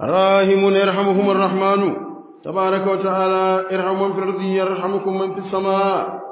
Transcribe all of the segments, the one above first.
راهمون يرحمهم الرحمن تبارك وتعالى ارحم من في الأرض يرحمكم من في السماء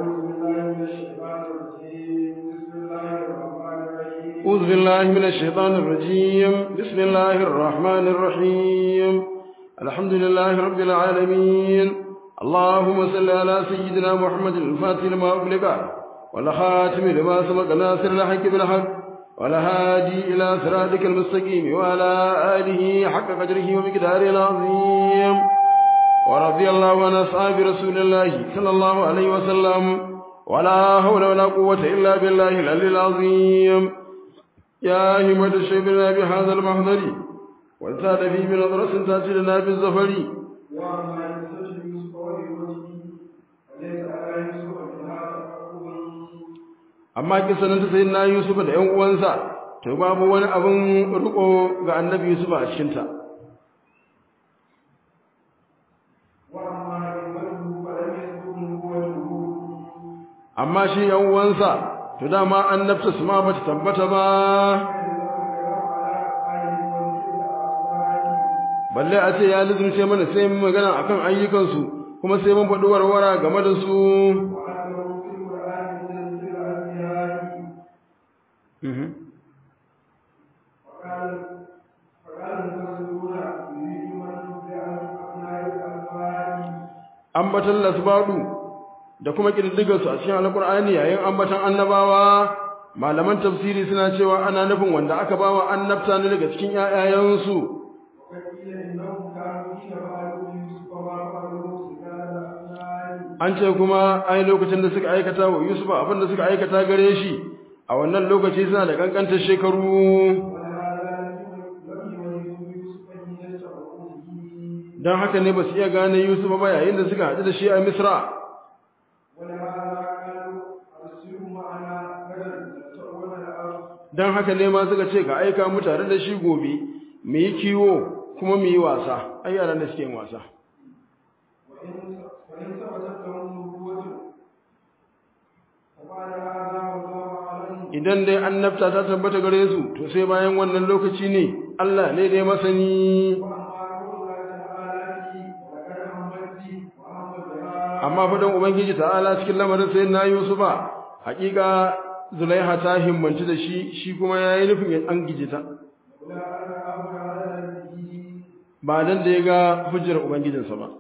أعوذ بالله من الشيطان الرجيم بسم الله الرحمن الرحيم أعوذ بالله من الشيطان الرجيم بسم الله الرحمن الرحيم الحمد لله رب العالمين اللهم صل على سيدنا محمد الفاتح لما أغلق والخاتم لما سبق ناصر الحق بالحق والهادي إلى صراطك المستقيم وعلى آله حق قدره ومقداره العظيم ورضي الله عن أصحاب رسول الله صلى الله عليه وسلم ولا حول ولا قوة إلا بالله العلي العظيم يا همة الشيبنا بهذا المحضر وانسان في بنظرة تأتي لنا بالزفر وأما يسجد يوسف ولوجهه وليس على يوسف منها تفقه amma kisanin ta sai na Yusuf da ƴan uwansa to babu wani abin riko ga annabi Yusuf a cikin ta وأما نبوته فلم يسبق نبوته amma shi ƴan uwansa to dama annabta su ma bata tabbata ba balle a ce ya lizumce mana sai mun magana akan ayyukansu kuma sai mun faɗi warwara game da su Mhm. ambatan lasbadu da kuma kididdigarsu a cikin alkur'ani yayin ambatan annabawa malaman tafsiri suna cewa ana nufin wanda aka bawa annabta ne daga cikin ƴaƴayensu an ce kuma ai lokacin da suka aikata wa Yusuf abin da suka aikata gare shi a wannan lokaci suna da kankantar shekaru don haka ne ba su iya gane Yusuf ba yayin da suka haɗu da shi a Misra don haka ne ma suka ce ga aika mu tare da shi gobe mu yi kiwo kuma mu yi wasa ai yaran da suke yin wasa idan dai annabta ta tabbata gare su to sai bayan wannan lokaci ne Allah ne dai masani amma fadan ubangiji ta'ala cikin lamarin sai na Yusufa hakika Zulaiha ta himmanci da shi shi kuma yayi nufin ya an gije ta ba dan da ya ga hujjar ubangijinsa ba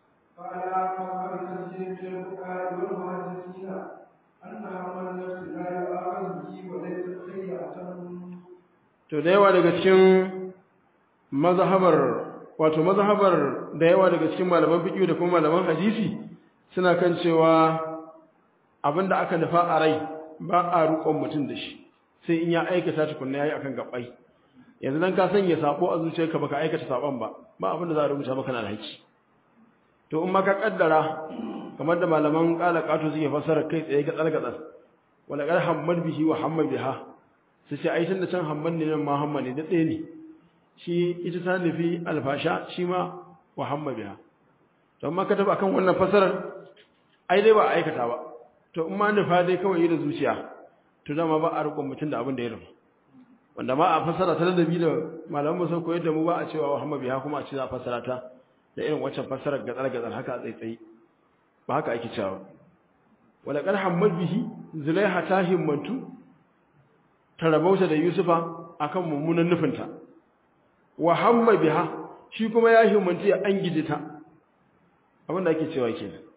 to da yawa daga cikin mazhabar wato mazhabar da yawa daga cikin malaman fiqh da kuma malaman hadisi suna kan cewa abinda aka nufa a rai ba a rukon mutum da shi sai in ya aikata tukunna yayi akan gabbai yanzu dan ka sanya sabo a zuciyarka baka aikata sabon ba ba abinda za a rubuta maka na alhaki to in ma ka kaddara kamar da malaman kala kato suke fassara kai tsaye ga tsalgatsal wala qad hammad bihi wa hammad biha su ce ai da can hamman ne nan ma hamman ne da ɗaya ne shi ita ta nufi alfasha shi ma wa hamma biha to amma ka taba akan wannan fasarar ai dai ba a aikata ba to in ma nufa dai kawai yi da zuciya to dama ba a rikon mutum da abin da ya rufu wanda ma a fasara ta ladabi da malaman musan koyar da mu ba a cewa wa hamma biha kuma a ce za a fasara ta da irin waccan fasarar gatsar gatsar haka a tsaitsaye ba haka ake cewa wala qad hammal bihi zulaiha ta himmantu ta rabauta da Yusufa akan mummunan nufinta wa hamma biha shi kuma ya himmanci ya an gije ta abin da ake cewa kenan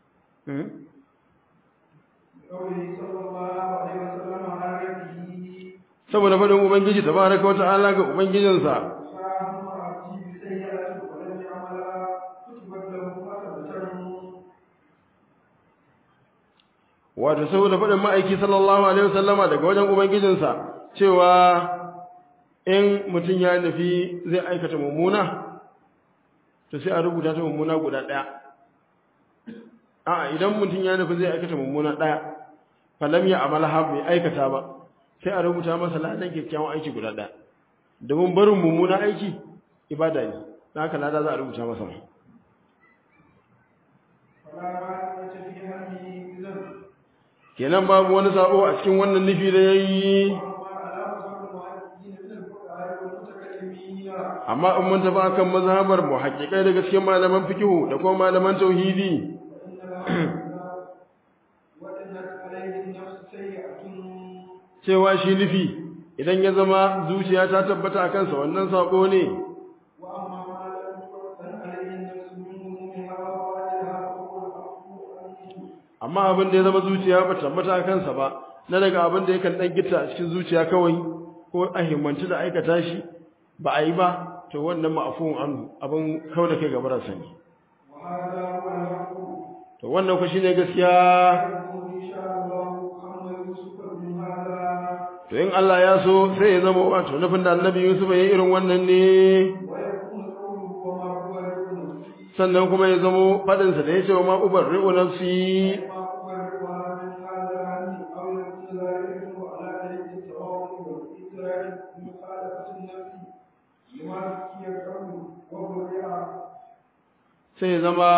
saboda faɗin ubangiji tabaraka wa ta'ala ga ubangijinsa wato saboda faɗin ma'aiki sallallahu alaihi wasallama daga wajen ubangijinsa cewa in mutum ya nufi zai aikata mummuna to sai a rubuta ta mummuna guda ɗaya a'a idan mutum ya nufi zai aikata mummuna ɗaya falam ya amalaha bai aikata ba sai a rubuta masa ladan kyakkyawan aiki guda ɗaya domin barin mummuna aiki ibada ne na haka lada za a rubuta masa kenan babu wani sabo a cikin wannan nufi da yayi الفقهاء والمتكلمين amma in mun tafi akan mazhabar mu haƙiƙai daga cikin malaman fikihu da kuma malaman tauhidi فإن الهوى وإنت عليه النفس سيئة cewa shi nufi idan ya zama zuciya ta tabbata a kansa wannan sako ne وأما ما لم تؤذن عليه النفس من همومها ووالدها فهو العفو عنه amma abin da ya zama zuciya ba tabbata a kansa ba na daga abin da yakan dan gita a cikin zuciya kawai ko a himmanci da aikata shi ba a yi ba to wannan ma'afuwan anhu abin kawai da kai gaba da sani وهذا هو الحق to wannan ku shine gaskiya يكون إن شاء الله محمد يوسف من هذا to in Allah ya so sai ya zama wato nufin da Annabi Yusuf ya yi irin wannan ne ويكون قوله وما هو يكون sannan kuma ya zamo fadin sa da yace wa ma ubarri'u nafsi ما أبرئها من هذا عني أو يكون ذلك على طريق التواضع والإدراك بمخالفة النفس لما ذكي القول وبرئها sai ya zama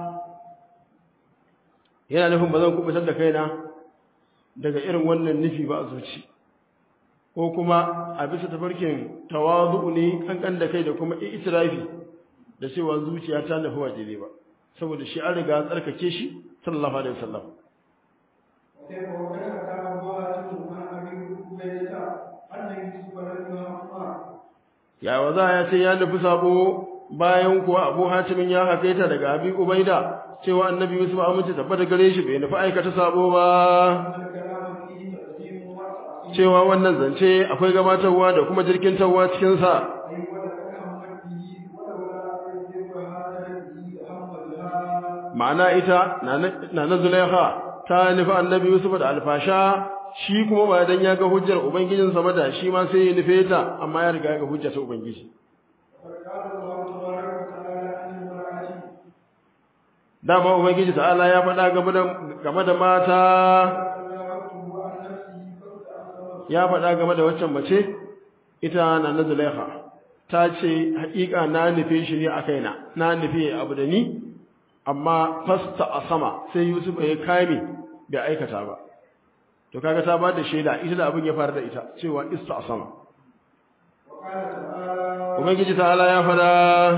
yana nufin ba zan kubutar da kaina daga irin wannan nufi ba a zuci ko kuma a bisa tafarkin tawazu ne kankan da kai da kuma itirafi da cewa zuciya ta nufi wa daidai ba saboda shi an riga an tsarkake shi sallallahu alaihi wasallam وكيف وكيف كان ضاعة عن أبي عبيدة أن يوسف لم يهمه ya wa za ya ce ya nufi sabo bayan kuwa abu hatimin ya hakaita daga abi ubaida cewa annabi yusuf amince tabbata gare shi bai nufi aikata sabo ba أن الكلام فيه تقديم وتأخير cewa wannan zance akwai gabatarwa da kuma jirkintarwa cikinsa أي ولقد همت به ولولا أن يذكر هذا به هم بها ma'ana ita na na zulaiha ta nufi annabi yusuf da alfasha shi kuma ba dan ya ga hujjar ubangijinsa ba da shi ma sai ya nufe ta amma ya riga ya ga hujjar ta ubangiji وقد قال الله تبارك وتعالى عن المرأة dama ubangiji ta'ala ya faɗa game da game da mata فراودته عن نفسه فاستعصم ya faɗa game da waccan mace ita na na zulaiha ta ce haƙiƙa na nufe shi ne a kaina na nufe abu da ni amma fasta a sama sai yusuf ya kame bai aikata ba to kaga ta ba da shaida ita da abin ya faru da ita cewa ista a sama وقال تعالى ubangiji ta'ala ya faɗa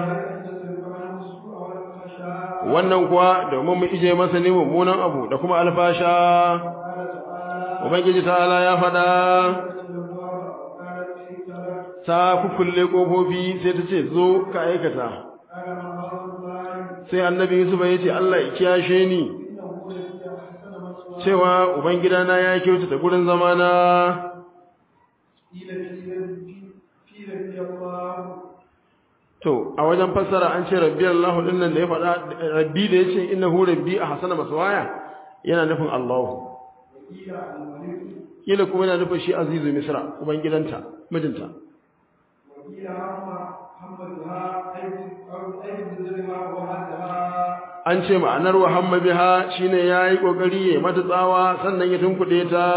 wannan kuwa domin mu ije masa ne mummunan abu da kuma alfasha ubangiji ta'ala ya faɗa ta kukulle kofofi sai ta ce zo ka aikata sai annabi yusuf ya ce Allah ya kiyashe ni cewa ubangidana ya kyautata gurin zamana to a wajen fassara an ce rabbi Allah din nan da ya faɗa rabbi da yace innahu rabbi a hasana maswaya yana nufin Allah kila kuma yana nufin shi azizu misra ubangidanta mijinta an ce ma'anar wa hamma biha shine yayi kokari ya mata tsawa sannan ya tunkuɗe ta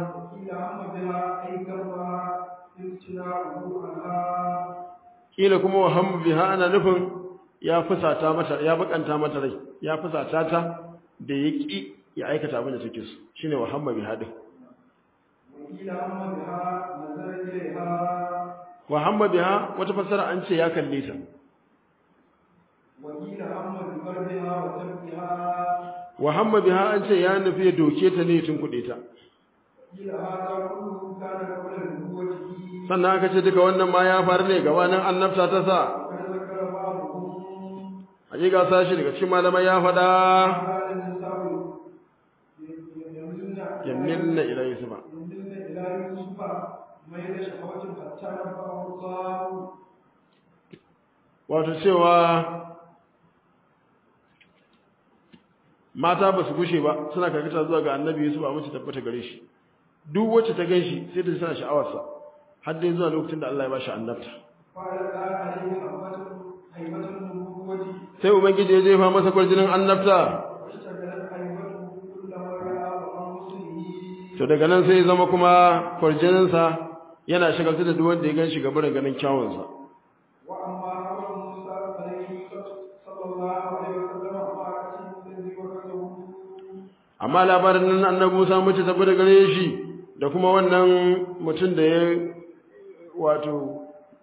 kila kuma wa hamma biha ana nufin ya fusata mata ya bakanta mata rai ya fusata ta da ya ki ya aikata abin da take so shine wa hamma biha din wa hamma biha wata fassara an ce ya kalle ta wa hamma biha an ce ya nufi ya doke ta ne tun kuɗe ta sannan aka ce duka wannan ma ya faru ne gabanin annabta ta sa hakika sashi daga cikin malamai ya faɗa yamminna ila yusufa wato cewa mata ba su gushe ba suna karkata zuwa ga annabi Yusuf a mace tabbata gare shi duk wacce ta gan shi sai ta ji tana sha'awarsa har dai zuwa lokacin da Allah ya ba shi annabta sai ubangiji ya jefa masa kwarjinin annabta to daga nan sai ya zama kuma kwarjininsa yana shagaltu da duk wanda ya gan shi gaban ganin kyawunsa amma labarin nan annabi Musa mace tafi da gare shi da kuma wannan mutum da ya wato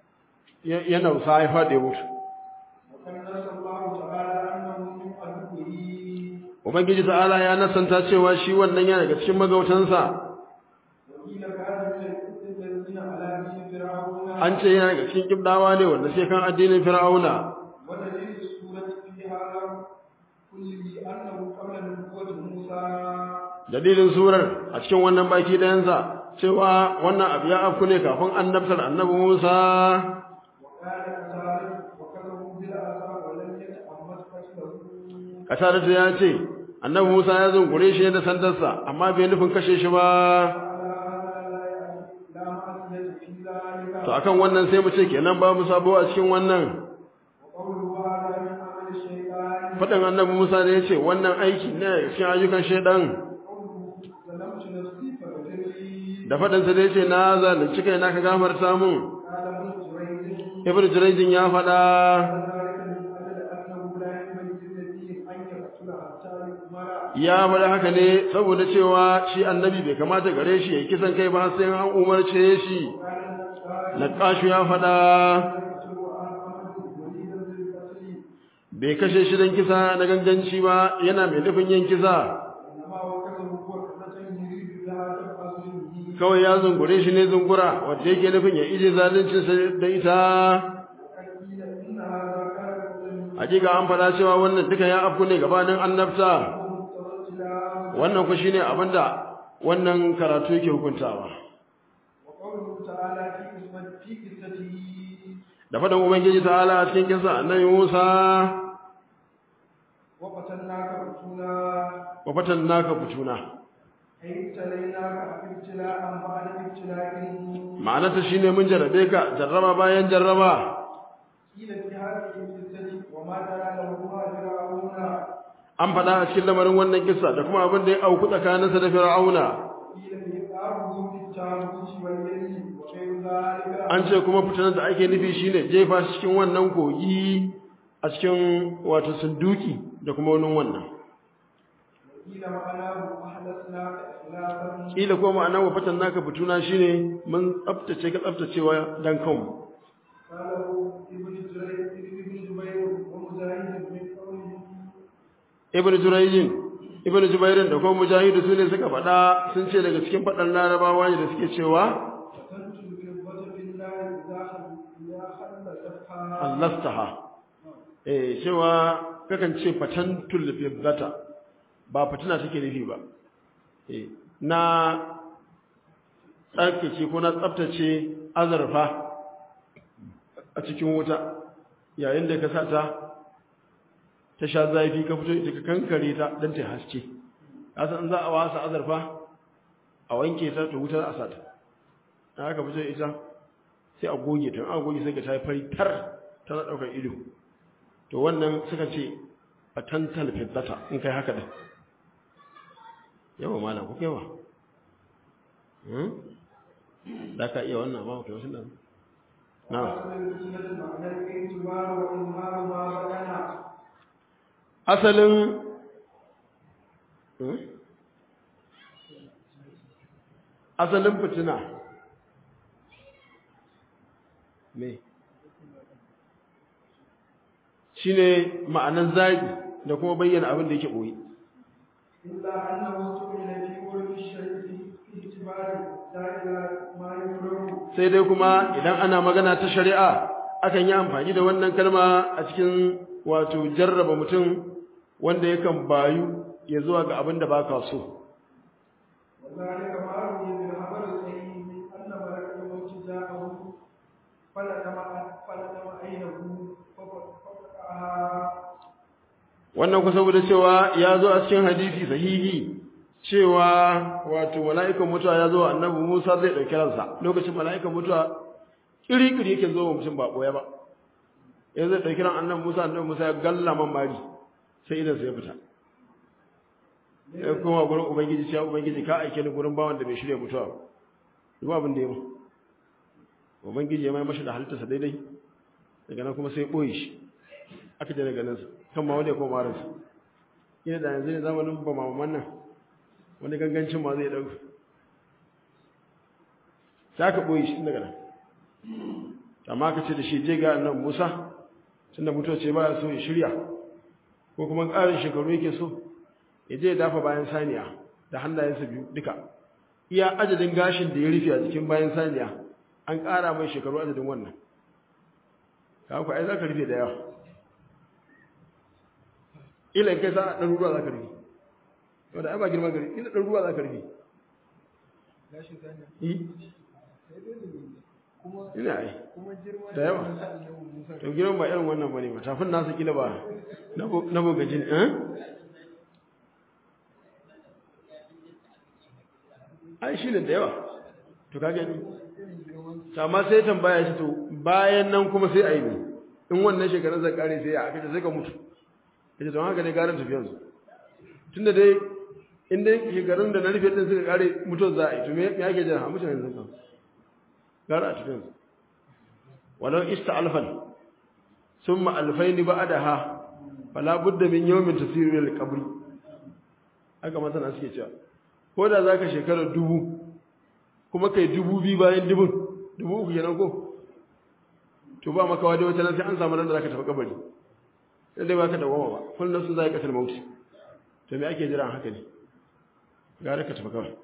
ya ya nausa ya faɗi ya mutu وقد نص الله تعالى أنه من عدوه ubangiji ta'ala ya nasanta cewa shi wannan yana daga cikin magautansa وقيل كان من الذين على دين فرعون an ce yana daga cikin kibdawa ne wanda sai kan addinin fir'auna ودليل السورة في هذا كله أنه قبل نبوة موسى dalilin surar a cikin wannan baki ɗayansa cewa wannan abu ya afku ne kafin annabtar annabi Musa وكان كذلك وكذبوا بالعذاب ولم يتأمت قتله Katarata ya ce annabi Musa ya zungure shi da sandarsa amma bai nufin kashe shi ba لا معصية في ذلك to akan wannan sai mu ce kenan babu sabo a cikin wannan وقوله هذا من عمل الشيطان faɗin annabi Musa da ya ce wannan aiki ne cikin ayyukan shaidan قوله ظلمت نفسي فاغفر لي da faɗinsa da ya ce na zalunci kai na ka gafarta mun قال ابن جريج ibn jiraijin ya faɗa ذلك من أجل أنه لا ينبغي للنبي أن يقتل حتى يؤمر ya faɗa haka ne saboda cewa shi annabi bai kamata gare shi ya yi kisan kai ba sai an umarce shi وكان النقاش Naƙashu ya faɗa يقتل عن أمر مريدا للقتل bai kashe shi don kisa na ganganci ba yana mai nufin yin kisa إنما وكتب هو كتة يريد بها تبقى ظلمه kawai ya zungure shi ne zungura wanda yake nufin ya ije zaluncinsa da ita وقد قيل إن هذا كان قبل hakika an faɗa cewa wannan duka ya afku ne gabanin annabta مسترسلا wannan ku shine abinda wannan karatu yake hukuntawa وقوله تعالى في قسمة في قصته da faɗin ubangiji ta'ala a cikin kisa annabi Musa وقتلناك فتونا wa fatannaka futuna أي ابتليناك ابتلاء بعد ابتلاء ma'anarta shine mun jarrabe ka jarraba bayan jarraba قيل في هذه القصة وما ترى لهما فرعون an faɗa a cikin lamarin wannan kisa da kuma abin da ya auku tsakaninsa da fir'auna قيل إيقاظه بالتابوت واليد وغير ذلك an ce kuma fitinar da ake nufi shine jefa shi cikin wannan kogi a cikin wato sunduki da kuma wani wannan وقيل معناه أحدثناك إخلاصا kila ko ma'ana wa fatan naka fituna shine mun tsaftace ka tsaftacewa dan kanmu قاله ابن جرير ابن جبير ومجاهد من قوله ibnu jurayjin ibnu jubairin da kuma mujahidu su ne suka faɗa sun ce daga cikin faɗan larabawa ne da suke cewa فتنت الفضة في الله إذا خل إذا خلصتها allastaha eh cewa kakan ce fatantul fiddata ba fitina take nufi ba eh na tsarkace ko na tsaftace azurfa a cikin wuta yayin da ka sa ta ta sha zafi ka fito ita ka kankare ta don ta haske ka san za a wasa azurfa a wanke ta to wuta a sata da haka fito ita sai a goge ta a goge sai ka ta yi fari tar tana ɗaukar ido to wannan suka ce a tantal fiddata in kai haka da yawa malam ku kaiwa da ka iya wannan ba kai wasu nan na وأصل الفتنة معنى الاعتبار وإظهار ما بدنا asalin asalin fitina me shine ma'anan zagi da kuma bayyana abin da yake boye إلا أنه استعمل في قول الشيء في اعتبار لا إلى ما يكره sai dai kuma idan ana magana ta shari'a akan yi amfani da wannan kalma a cikin wato jarraba mutum wanda yakan bayu ya zuwa ga abin da baka so وذلك ما روي بالخبر الصحيح أن ملك الموت جاءه فلتم فلتم عينه ففتحها wannan ku saboda cewa ya zo a cikin hadisi sahihi cewa wato mala'ikan mutuwa ya zo wa annabi Musa zai dauki ransa lokacin mala'ikan mutuwa kiri-kiri yake zo wa mutum ba boye ba ya zai dauki ran annabi Musa annabi Musa ya galla man mari sai idan sai ya fita ya kuma gurin ubangiji cewa ubangiji ka aike ni gurin bawan da bai shirya mutuwa ba duk abin da ya mu ubangiji ya mai mashi da halittarsa daidai daga nan kuma sai ya boye shi aka je daga nan kan ma wanda ya koma ransa ina da yanzu ne zamanin ba mamaman nan wani gangancin ma zai ɗauka sai aka ɓoye shi daga nan amma ka ce da shi je ga annabi Musa tunda mutuwa ce ba so ya shirya ko kuma ƙarin shekaru yake so ya je ya dafa bayan saniya da hannayensa biyu duka iya adadin gashin da ya rufe a cikin bayan saniya an ƙara mai shekaru adadin wannan ka ku ai za ka rufe da yawa ila kai sa ɗan ruwa za ka rufe wanda ai ba girma gari ila ɗan ruwa za ka rufe gashin saniya yi sai dai da ne kuma ina ai kuma girma Da yawa. na annabi Musa to girman ba irin wannan bane ba tafin nasa kila ba na bu- na bugajin eh ai shi ne da yawa to ka gani irin girman to amma sai tambaya shi to bayan nan kuma sai a yi ne in wannan shekarun zai kare sai ya aka ce sai ka mutu kace don haka ne garin tafiyan su tunda dai in dai shekarun da na rufe din suka kare mutuwar za a yi to me me ake jira a mutu yanzu kan gara a tafiyan su walau ista alfan summa alfaini ba'daha fala budda min yawmin tasiru lil qabr haka masana suke cewa ko da zaka shekara dubu kuma kai dubu biyu bayan dubun dubu uku kenan ko to ba maka wani wata nan sai an samu ran da zaka tafi kabari sai dai baka dawama ba kullun sun zai kasar mauti to me ake jira haka ne gara ka tafi kawai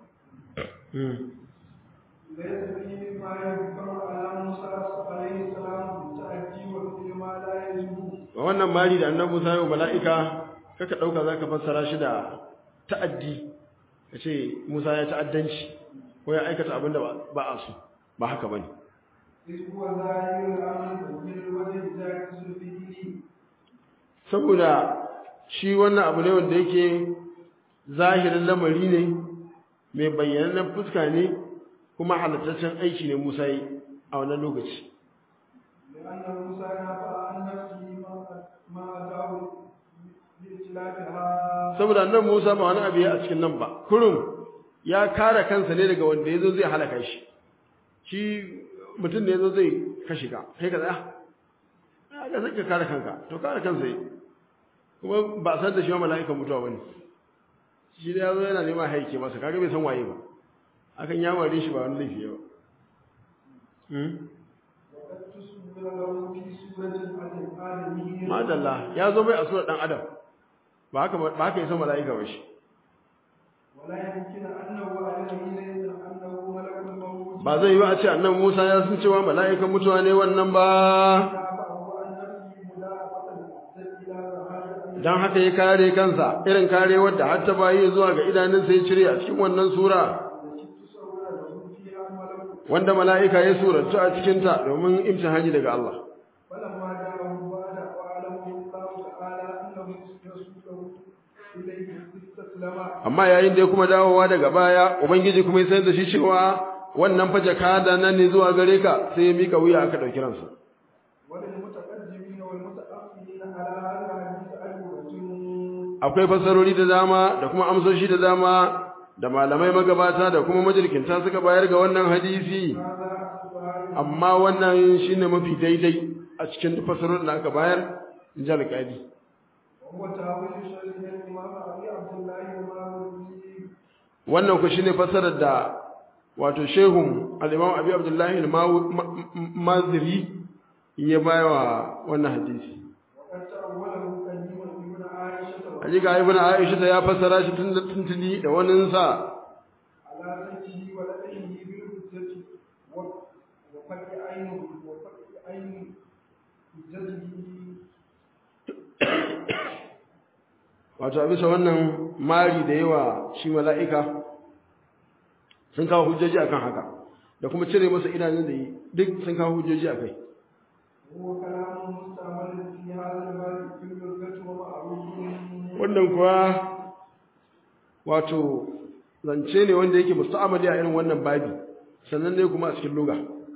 ليس فيه ما يذكر على موسى عليه السلام بالتأدي وفي ما لا يجب wannan mari da annabi Musa ya yi wa mala'ika kaka dauka zaka fassara shi da ta'addi kace Musa ya ta'addanci ko ya aikata abin da ba- ba a so ba haka bane إذ هو ظاهر الأمر من الوجه ذاك فيه saboda shi wannan abu ne wanda yake zahirin lamari ne mai bayyanannen fuska ne kuma halittaccen aiki ne Musa yi a wannan lokaci لأن موسى نفى عن نفسه ما- ما أتاه بإتلافها saboda nan Musa ba wani abu ya a cikin nan ba kurum ya kare kansa ne daga wanda yazo zai halaka shi shi mutum ne yazo zai kashe ka kai ka tsaya ya ga zaka kare kanka to kare kansa yi kuma ba san da shi ma mala'ikan mutuwa bane shi da yazo yana neman haike masa kaga bai san waye ba akan ya ware shi ba wani laifi ba hmm وقد تصور له في سورة الآدمية madalla ya zo mai a surar dan adam ba haka ba haka yasa mala'ika ba shi ولا يمكن أنه عليه ليس أنه ملك الموت ba zai yi ba a ce annabi Musa ya san cewa mala'ikan mutuwa ne wannan ba فهو عن نفسه ملاحظة أحسن إلى هذا dan haka ya kare kansa irin karewar da har ta bayi zuwa ga idanunsa ya cire a cikin wannan sura التي تصور له فيها ملك wanda mala'ika ya suratu a cikin ta domin imtihani daga Allah فلما جاءه بعد وعلمه الله تعالى أنه رسوله إليه استسلم amma yayin da ya kuma dawowa daga baya ubangiji kuma ya sanar da shi cewa wannan fa jakada nan ne zuwa gare ka sai ya mika wuya aka dauki ransa وللمتقدمين والمتأخرين على هذا الحديث أجوبة akwai fasarori da dama da kuma amsoshi da dama da malamai magabata da kuma majirkinta suka bayar ga wannan hadisi هذا السؤال amma wannan shine mafi daidai a cikin duk fasarorin da aka bayar in ji alƙali وهو تأويل شيخ الإمام أبي عبد الله الماوردي wannan ku shine fasarar da wato shehun al-Imam Abi Abdullah al-Maziri ya bayawa wannan hadisi وقد تأوله قديما ابن عائشة hakika ibn Aisha ta ya fassara shi tun da tuntuni da wannan sa على سيفه ولديه بالحجة و- وفتح عينه وفتح عين حجته wato a bisa wannan mari da yawa shi mala'ika sun kawo hujjoji akan haka da kuma cire masa idanun da yi duk sun kawo hujjoji akai وهو كلام مستعمل في هذا الباب في اللغة ومعروف wannan kuwa wato zance ne wanda yake musta'amali a irin wannan babi sannan ne kuma a cikin lugha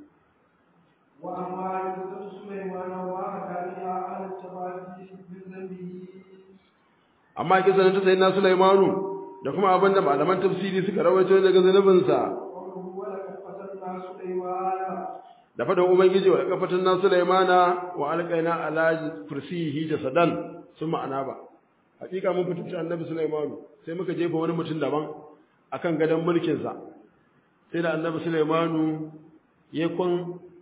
وأما يوسف سليمان وحكى على التفاسير من ذنبه amma kisan ta sayyidina Sulaimanu da kuma abinda malaman tafsiri suka rawaito daga zanubinsa قوله ولقد فتنا سليمان da fadan ubangiji wa kafatan na Sulaimana wa alqaina ala kursiyihi jasadan sun ma'ana ba hakika mun fitunta annabi Sulaimanu sai muka jefa wani mutum daban akan gadon mulkin sa sai da annabi Sulaimanu ya kun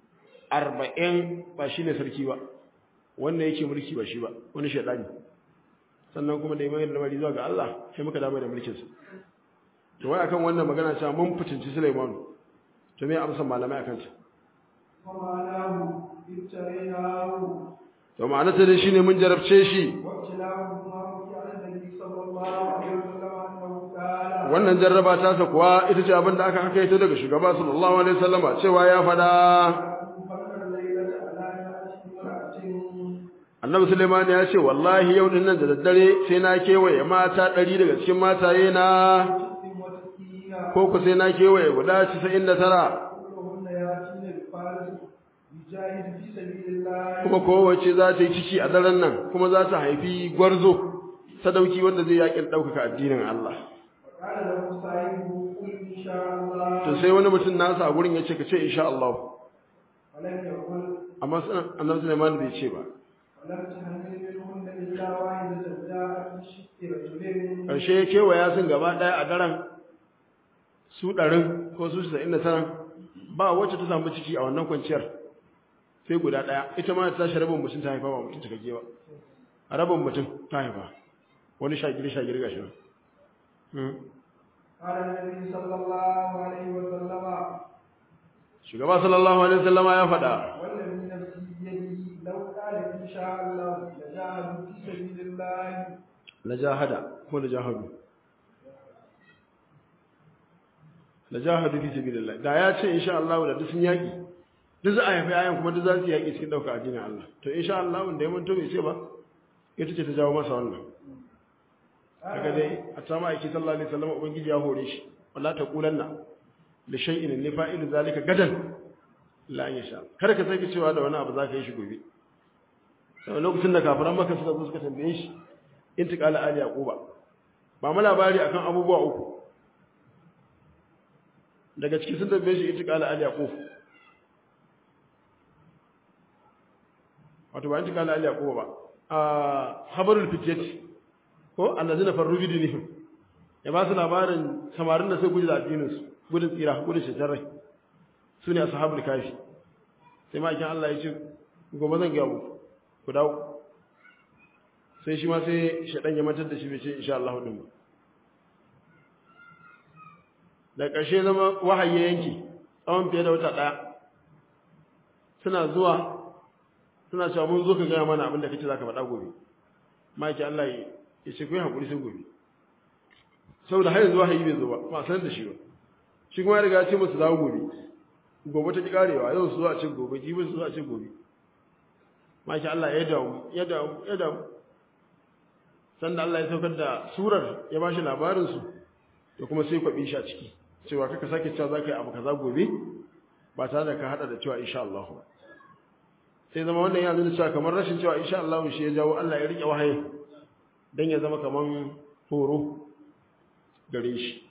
arba'in ba shi ne sarki ba wannan yake mulki ba shi ba wani shaɗani sannan kuma da imanin lamari zuwa ga Allah sai muka dama da mulkinsa to wai akan wannan magana cewa mun fitinci Sulaimanu to me amsan malamai akan ta ومعناه ابتليناه to ma'ana ta dai shine mun jarabce shi وابتلاه ما وقع على النبي صلى الله عليه وسلم انه قال wannan jarraba ta sa kuwa ita ce abin da aka haka ita daga shugaba sallallahu alaihi wasallama cewa ya fada فكر الليلة على نعش امرأة annabi Sulaiman ya ce wallahi yau din nan da daddare sai na kewaye mata ɗari daga cikin mataye na ست وتسعين ko ku sai na kewaye guda 99 كلهن ياتين بفارس يجاهد في سبيل الله kuma kowace za ta yi ciki a daren nan kuma za ta haifi gwarzo sadauki wanda zai yakin ɗaukaka addinin Allah وقال له صاحبه قل ان شاء الله to sai wani mutum nasa a gurin ya ce ka ce insha Allah ولم يقل amma sanan annabi Sulaiman bai ce ba ولم تحمل منهن الا واحدة جاءت بشق رجلين karshe ya kewaya sun gaba ɗaya a daren su ɗarin ko su 99 ba wacce ta samu ciki a wannan kwanciyar sai guda ɗaya ita ma ta tashi rabin mutum ta haifa ba mutum cikakke ba a rabin mutum ta haifa wani shagiri shagiri gashi nan Hmm. قال النبي صلى الله عليه وسلم shugaba sallallahu alaihi wasallama ya faɗa والذي نفسي بيده لو قال ان شاء الله لجاهدوا في سبيل الله la jahada ko la jahadu la jahadu fi sabilillah da ya ce insha Allah da duk sun yaki duk za a haifi ayan kuma duk za su yaki cikin dauka addinin Allah to insha Allah wanda ya manto bai ce ba ita ce ta jawo masa wannan daga dai a tsama aiki sallallahu alaihi wasallam ubangiji ya hore shi wala taqulanna li shay'in li fa'ilu zalika gadan la an yasha kar ka sake cewa da wani abu za ka yi shi gobe sai lokacin da kafiran maka suka zo suka tambaye shi intiqala ali yaquba ba mu labari akan abubuwa uku daga cikin sun tambaye shi intiqala ali yaqub wato ba intiqala ali yaquba ba a habarul fityati ko allazina farru bi dinihim ya ba su labarin samarin da sai guji da addinin su gudun tsira gudun shetarai su ne ashabul kafi sai ma kin Allah ya ce gobe zan ga muku ku dawo sai shi ma sai shaɗan ya mantar da shi bai ce insha Allah din ba da ƙarshe zama wahayi ya yanki tsawon fiye da wata ɗaya suna zuwa suna cewa mun zo ka gaya mana abin da kake za ka faɗa gobe maki Allah ya ce ku yi haƙuri sai gobe saboda har yanzu wahayi bai zo ba ba a sanar da shi ba shi kuma ya riga ya ce musu dawo gobe gobe ta ki karewa yau su zo a ce gobe jibi su zo a ce gobe maki Allah ya damu ya damu ya damu sanda Allah ya saukar da surar ya ba shi labarinsu da kuma sai kwaɓi shi a ciki cewa kaka sake cewa za ka yi abu kaza gobe ba tare da ka haɗa da cewa insha Allah ba sai zama wannan ya nuna cewa kamar rashin cewa insha Allah shi ya jawo Allah ya riƙe wahayi don ya zama kamar horo gare shi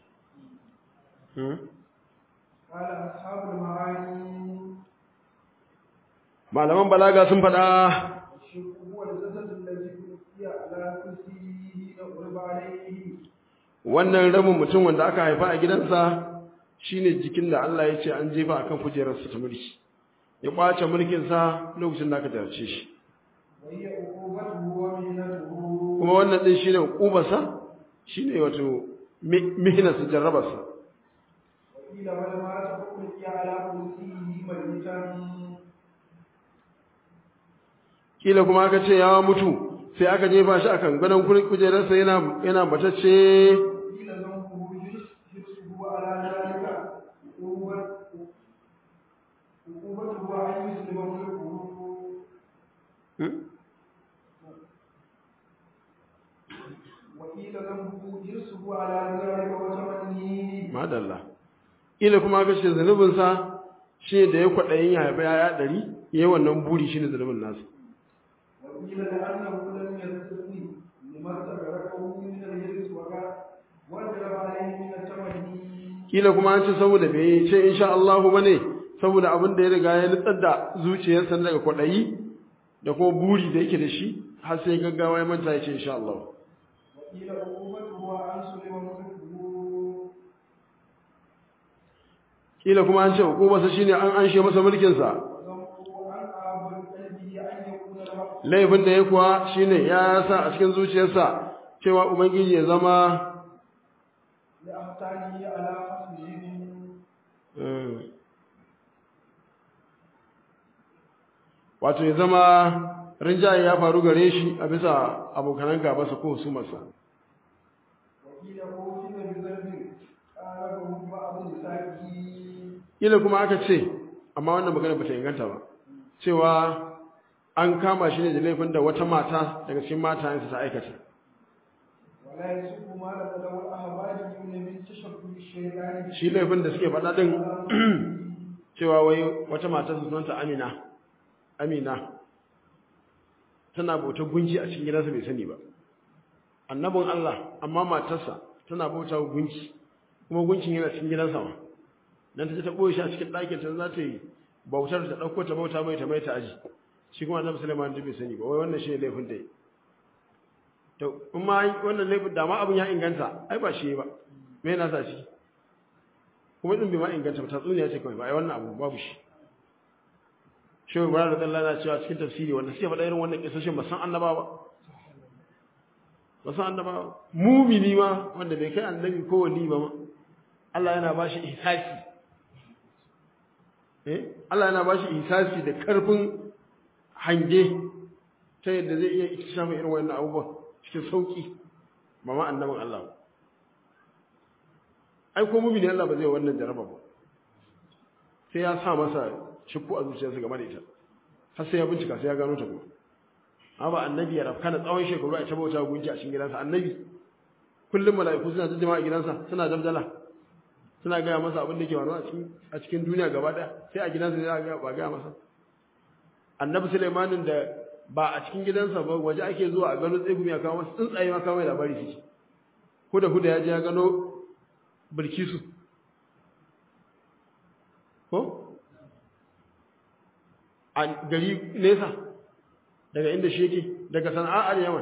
قال أصحاب المعاني malaman balaga sun faɗa الشرك هو الجسد الذي ألقي على كرسيه نقرب عليه wannan rabin mutum wanda aka haifa a gidansa shine jikin da Allah ya ce an jefa akan kujerarsa ta mulki ya kwace mulkinsa lokacin da aka jarce shi وهي عقوبته ومهنته kuma wannan din shine ubarsa shine wato mi- mihnarsa jarrabarsa وقيل بل مات ألقي على كرسيه ميتا kila kuma aka ce ya mutu sai aka jefa shi akan gadon kuri- kujerarsa yana yana batacce قيل ذنبه حرص- حرصه على ذلك عقوبة- عقوبته أن يسلم ملكه Hmm? وقيل ذنبه حرصه على ذلك وتمنيه madalla kila kuma aka ce zanubinsa shi da ya kwaɗayin ya haifa yaya ɗari ya yi wannan buri shi ne zanubin nasa وقيل لأنه لم يستثني لما استغرقه من الحرص وقال وجب عليه من التمني kila kuma an ce saboda bai ce insha Allah ba ne saboda abin da ya riga ya nutsar da zuciyarsa daga kwaɗayi da kuma buri da yake da shi har sai gaggawa ya manta ya ce insha Allah وقيل عقوبته أن سلم ملكه kila kuma an ce hukumarsa shine an anshe masa mulkinsa وذنبه وأحب بقلبه أن يكون الحق laifin da ya kuwa shine ya sa a cikin zuciyarsa cewa ubangiji ya zama لأحسانه على خصمهم Mm. wato ya zama rinjaye ya faru gare shi a bisa abokanan gabasa ko su masa وقيل قوتل بذنب قاربه بعض نسائه ila kuma aka ce amma wannan magana bata inganta ba cewa an kama shi ne da laifin da wata mata daga cikin matayensa ta aikata ولا يسب ما لم له الأهواليون من تشبه الشيطان shi laifin da suke faɗa ɗin cewa wai wata mata su sunanta amina amina tana bautar gunki a cikin gidansa bai sani ba annabin Allah amma matarsa tana bauta wa gunki kuma gunkin yana cikin gidansa ma dan ta je ta boye shi a cikin ɗakin ta za ta yi bautar ta ɗauko ta bauta mai ta mai ta aji shi kuma annabi Sulaiman bai sani ba wai wannan shi ne laifin da yi to in ma wannan laifin da ma abin ya inganta ai ba shi ba me yana sa shi kuma din bai ma inganta ba tatsuniya ce kawai ba ai wannan abu babu shi shehu ibrahim radiyallahu anhu cewa cikin tafsiri wanda suke faɗa irin wannan kisashin ba san annaba ba ba san annaba ba mumini ma wanda bai kai annabi ko wali ba ma Allah yana ba shi ihsasi eh Allah yana ba shi ihsasi da karfin hange ta yadda zai iya ikishafa irin wannan abubuwan cikin sauki ba ma annabin Allah ba ai ko mumini Allah ba zai wannan jaraba ba sai ya sa masa shakku a zuciyarsa game da ita har sai ya bincika sai ya gano ta kuma amma ba annabi ya rafka na tsawon shekaru a tabauta gunki a cikin gidansa annabi kullum mala'iku suna jijjima a gidansa suna dabdala suna gaya masa abin da ke faruwa a cikin a cikin duniya gaba daya sai a gidansa ya ga ba gaya masa annabi Sulaimanin da ba a cikin gidansa ba waje ake zuwa a gano tsegumi a kawo masa tsuntsaye ma kawo mai labari suke huda huda ya je ya gano bilkisu ko a gari nesa daga inda shi yake daga sana'ar yaman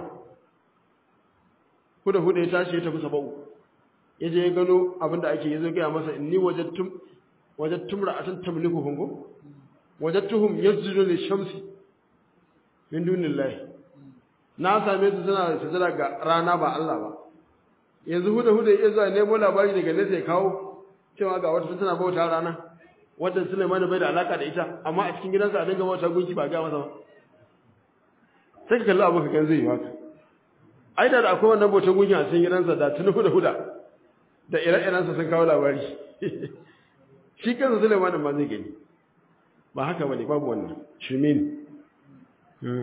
huda huda ya tashi ya tafi saba'u ya je ya gano abinda ake yi zai gaya masa inni wajattum wajattum ra'atan tamliku hungo wajattuhum yasjudu lishamsi min dunillahi na same su suna sujada ga rana ba Allah ba yanzu huda huda ya zuwa nemo labari daga nesa ya kawo cewa ga wata tana bauta rana wadda Sulaiman bai da alaka da ita amma a cikin gidansa a dinga bauta gunki ba ga masa ba sai ka kalli abu ka kan zai yi haka ai da akwai wannan bautar gunki a cikin gidansa da tuni huda huda da ire-irensa sun kawo labari shi kansa Sulaiman ma zai gani ba haka bane babu wannan shirme ne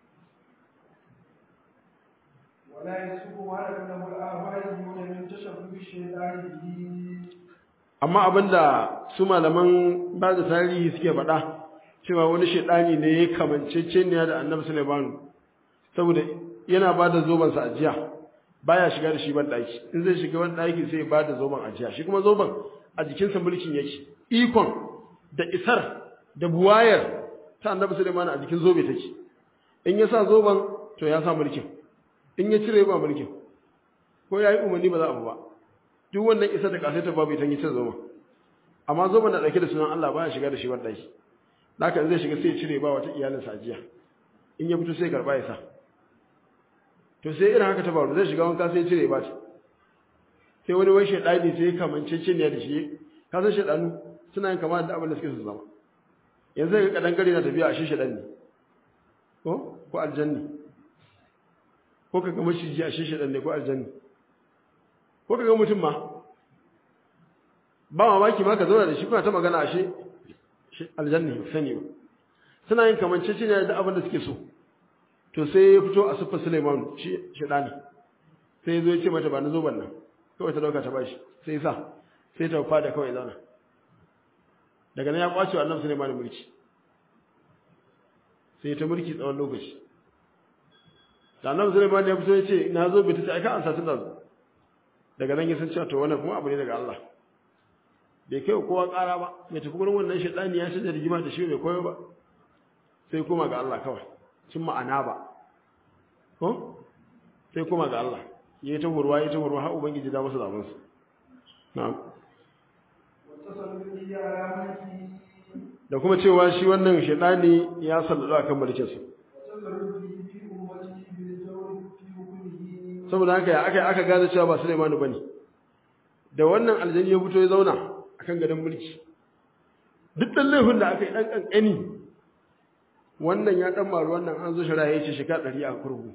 ولا يسب ما لم له الأهواليون من تشبه الشيطان به amma abinda su malaman ba da tarihi suke faɗa cewa wani shaidani ne ya kamanceceniya da annabi Sulaiman saboda yana ba da zoban sa ajiya baya shiga da shi ban daki in zai shiga ban daki sai ba da zoban ajiya shi kuma zoban a jikinsa mulkin yake ikon da isar da buwayar ta annabi Sulaiman a jikin zobe take in ya sa zoban to ya sa mulkin in ya cire ba mulkin ko yayi umarni ba za a ba duk wannan isa da kasaita babu ita cin zoma amma zoma na dauke da sunan Allah baya shiga da shi wannan shi haka zai shiga sai ya cire ba wata iyalin sa jiya in ya fito sai karba ya sa to sai irin haka ta faru zai shiga wanka sai ya cire ba ta sai wani wai shedani sai ya kamance cin ne da shi ka san shedanu suna yin kama da abin da suke su zama yanzu ga kadan gari na tafiya a shi shedan ne ko ko aljanni ko ka ga maciji a shi shedan ne ko aljanni ko kaga mutum ma ba mamaki ma ka zauna da shi kuna ta magana ashe aljanna sani ba suna yin kamancece ne da abin da suke so to sai ya fito a siffa Suleiman shi shedani sai ya zo ya ce mata ba na zo ban nan kawai ta dauka ta bashi sai ya sa sai ta fada kawai zauna daga nan ya kwace wa annabi Suleiman mulki sai ta mulki tsawon lokaci da annabi Suleiman ya fito ya ce na zo bai ta ce ai ka ansa tun da zo daga nan ya san cewa to wannan kuma abu ne daga Allah bai kai kowa ƙara ba mai tafi gurin wannan shaitani ya shirya rigima da shi bai koyo ba sai kuma ga Allah kawai cin ma'ana ba ko sai kuma ga Allah yayi ta hurwa yayi ta hurwa har ubangiji da masa zaman su na'am واتصل به على ملكه da kuma cewa shi wannan shaidani ya sallado akan mulkinsa وتصرف به في أمته بالجور في حكمه saboda haka ya aka aka gane cewa ba Sulaimanu bane da wannan aljani ya fito ya zauna akan gadon mulki duk dan laifin da aka yi dan kankani wannan ya dan maru wannan an zo shari'a yace shika 100 a kurgu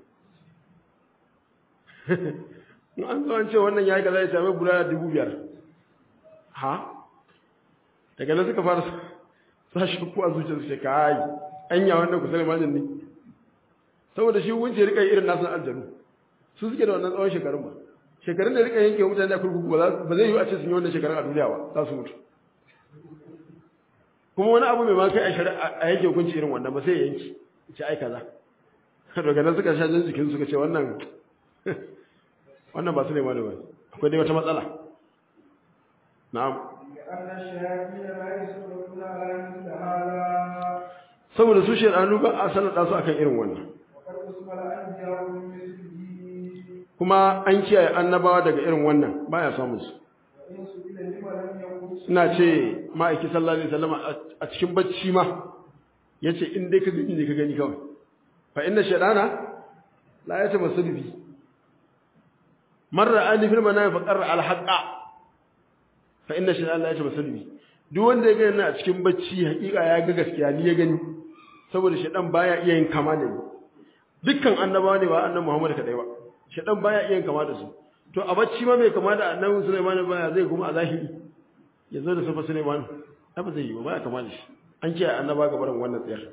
in an zo an ce wannan yayi kaza ya same guda 2500 ha daga nan suka fara sa shi ku a zuciyarsu sai kai anya wannan ku Sulaimanin ne saboda shi wunce rika irin nasu aljanu su suke da wannan tsawon shekarun ba shekarun da rika yanke mutane da kurkuku ba za- ba zai yi a ce sun yi wannan shekarun a duniya ba za su mutu kuma wani abu mai ma kai a shari'a a yanke hukunci irin wannan ba sai ya yanki ce ai kaza daga nan suka sha jin jikin suka ce wannan wannan ba su ne ma da ba akwai dai wata matsala na'am لأن الشياطين لا يصبرون على مثل هذا saboda su shedanu ba a sanar da su akan irin wannan وقد قسم الأنبياء من مثله kuma an kiyaye annabawa daga irin wannan baya samun su وإن سئل لما لم يقل ina ce ma'aiki sallallahu alaihi wasallam a cikin bacci ma yace in dai ka gani ne ka gani kawai fa inna shaytana la yatamassalu bi marra ali fil manami fa qarra al haqa fa inna shaytana la yatamassalu bi duk wanda ya gani a cikin bacci hakika ya ga gaskiya ni ya gani saboda shaytan baya iya yin kama da ni dukkan annabawa ne ba annabi Muhammad kadai ba shaytan baya iya yin kama da su to a bacci ma bai kama da annabi Sulaiman baya zai kuma a zahiri ya zo da sufa Suleiman ba zai yi ba ya kama da shi an ce annaba ga barin wannan tsayar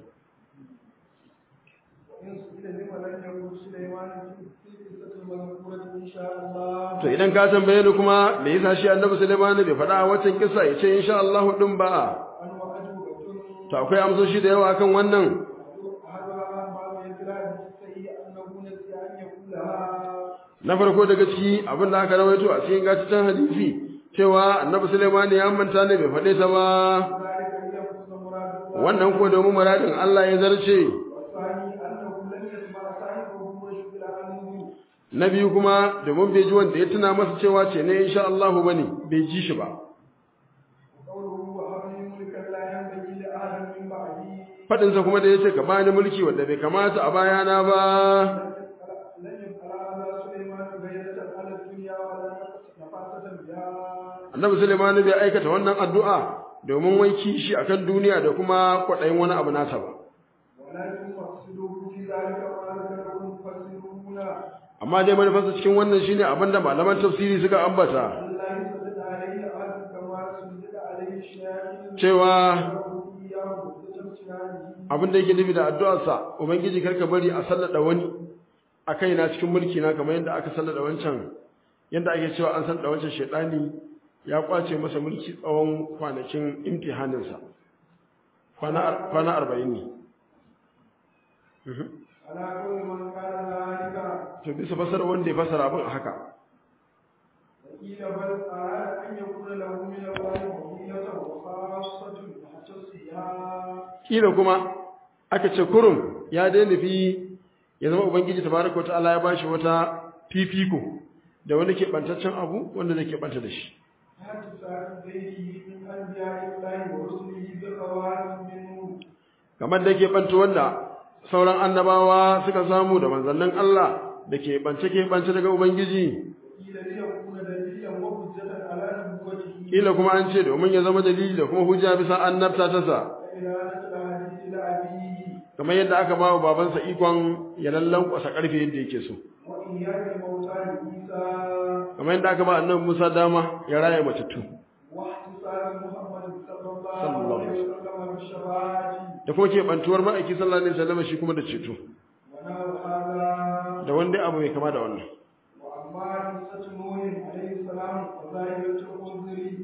وإن سئل لما لم يقل سليمان في في القصة المذكورة إن شاء الله to idan ka tambaye ni kuma me yasa shi annabi Suleiman bai faɗa a wancan kissa ya ce insha Allah din ba أن وأجوبة to akwai amsoshi da yawa kan wannan أحدها بعض يدرى بالسيء أنه نسي أن يقولها na farko daga ciki abin da aka rawaito a cikin gataccen hadisi cewa annabi Suleiman ya manta ne bai faɗe ta ba ذلك ليفوز مراد الله wannan ko domin muradin Allah ya zarce والثاني أنه لم يسمع صاحبه وشغل عنه na biyu kuma domin bai ji wanda ya tuna masa cewa ce ne insha Allah bane bai ji shi ba وقوله وهب لي ملكا لا ينبغي لأحد من بعدي faɗinsa kuma da ya ce ka bani mulki wanda bai kamata a bayana ba لن يفعل هذا سليمان غيرة على الدنيا ولا نفاسة بها annabi Sulaiman bai aikata wannan addu'a domin wai kishi akan duniya da kuma kwaɗayin wani abu nasa ba ولكن مقصده في ذلك ما ذكره المفسرون amma dai manufarsa cikin wannan shine abin da malaman tafsiri suka ambata ألا يسدد عليه أحد كما سدد عليه الشياطين cewa ويقول إياه بتمثيله abin da yake nufi da addu'arsa ubangiji karka bari a sallada wani a kaina cikin mulki na kamar yadda aka sallada wancan yadda ake cewa an sallada wancan shaidani ya kwace masa mulki tsawon kwanakin imtihaninsa kwana ar- kwana arba'in ne Mhm. على كل من كان ذلك to bisa fasara wanda ya fasara abin a haka وقيل بل أراد أن يكون له من الله وصية وخاصة يختصها kila kuma aka ce kurum ya dai nufi ya zama ubangiji tabaraka wa ta'ala ya bashi wata fifiko da wani ke bantaccen abu wanda zai ke banta da shi حتى سأل غيره من أنبياء الله ورسله بخواص منه kamar da ke banta wanda sauran annabawa suka samu da manzannin Allah da ke bance ke bance daga ubangiji قيل ليكون دليلا وحجة على نبوته kila kuma an ce domin ya zama dalili da kuma hujja bisa annabta ta sa إلى نقل حديث لأبيه kamar yadda aka ba wa babansa ikon ya lallan kwasa karfe yadda yake so وإياك الموتى لعيسى kamar yadda aka ba annabi Musa dama ya raya matattu واحتساب محمد صلى الله صلى الله عليه عليه وسلم بالشفاعة da kuma ke bantuwar ma'aiki sallallahu alaihi wasallam shi kuma da ceto ونحو هذا da wanda abu mai kama da wannan وأما قصة نوح عليه السلام وظاهرة الأنذر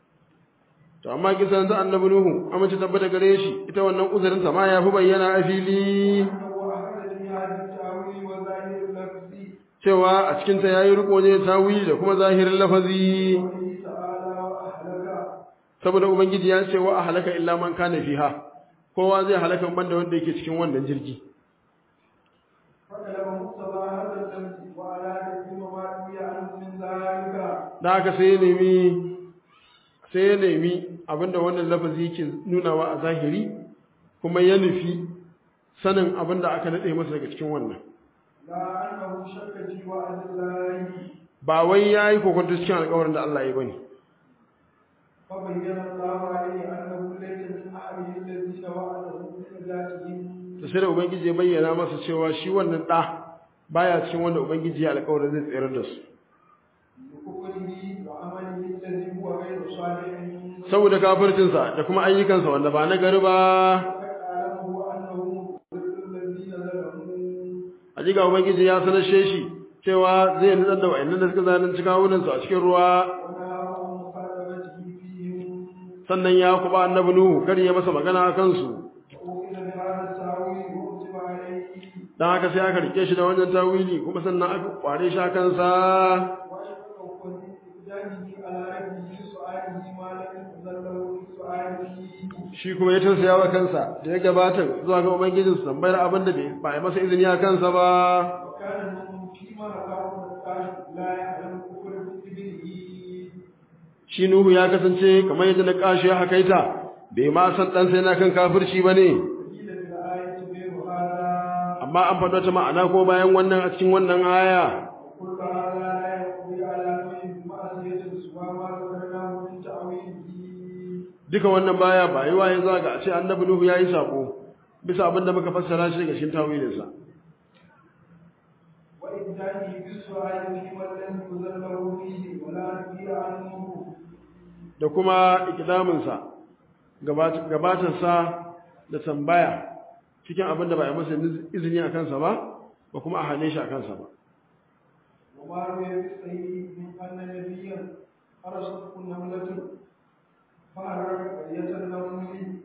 to amma kisan da annabi Nuhu amince tabbata gare shi ita wannan uzurin sa ma ya fi bayyana a fili أنه أخذ في هذا التأويل وظاهر اللفظ cewa a cikin ta yayi riko ne tawili da kuma zahirin lafazi قوله تعالى وأهلك saboda ubangiji ya ce wa ahlaka illa man kana fiha kowa zai halaka banda wanda yake cikin wannan jirgi فطلب مقتضى هذا اللفظ وأراد بما روي عنه من ذلك da haka sai ya nemi sai ya nemi abinda wannan lafazi yake nunawa a zahiri kuma ya nufi sanin abinda aka nade masa daga cikin wannan لا أنه شك في وعد الله ba wai yayi kokonto cikin alƙawarin da Allah ya bane فبين الله عليه أنه ليس من أهله الذين وعده بنجاتهم to sai da ubangiji ya bayyana masa cewa shi wannan da baya cikin wanda ubangiji ya alƙawarin zai tsere da su بكفره وعمله الذي هو غير صالح saboda kafircinsa da kuma ayyukansa wanda ba na gari ba وقد أعلمه أنه مضل الذين ظلموا hakika ubangiji ya sanashe shi cewa zai nutsar da wa'annan da suka zalunci kawunansu a cikin ruwa ونهاه عن مخالفته فيهم sannan ya kuba annabi nuhu kar ya masa magana a kansu وأخذ بهذا التأويل وكتب عليه dan haka sai aka rike shi da wannan tawili kuma sannan aka kware shi a kansa وأشفق من إقدامه على ربه سؤاله ما لم يقدر له في سؤاله shi kuma ya tausaya wa kansa da ya gabata zuwa ga ubangijinsa tambayar abin da bai ba a masa izini a kansa ba وكان منهم فيما أقام الكاشف لا يعلم كفر بابنه shi nuhu ya kasance kamar yadda na kashi ya hakaita bai ma san ɗansa yana kan kafirci ba ne قيل في الآية غير هذا amma an faɗo ta ma'ana ko bayan wannan a cikin wannan aya وكل هذا لا يقضي على نوع معصية سوى ما ذكرناه من تأويله duka wannan baya ba yi waye zuwa ga a ce annabi nuhu ya yi sako bisa abin da muka fassara shi daga cikin tawilinsa وإبداله بالسؤال فيما لم يزل له فيه ولا نبي عنه da kuma ikidaminsa gabatarsa da tambaya cikin abin da ba a yi masa izini a kansa ba ba kuma a hane shi a kansa ba وما روي بالصحيح من أن نبيا أرسلت نملة فأرى قرية النمل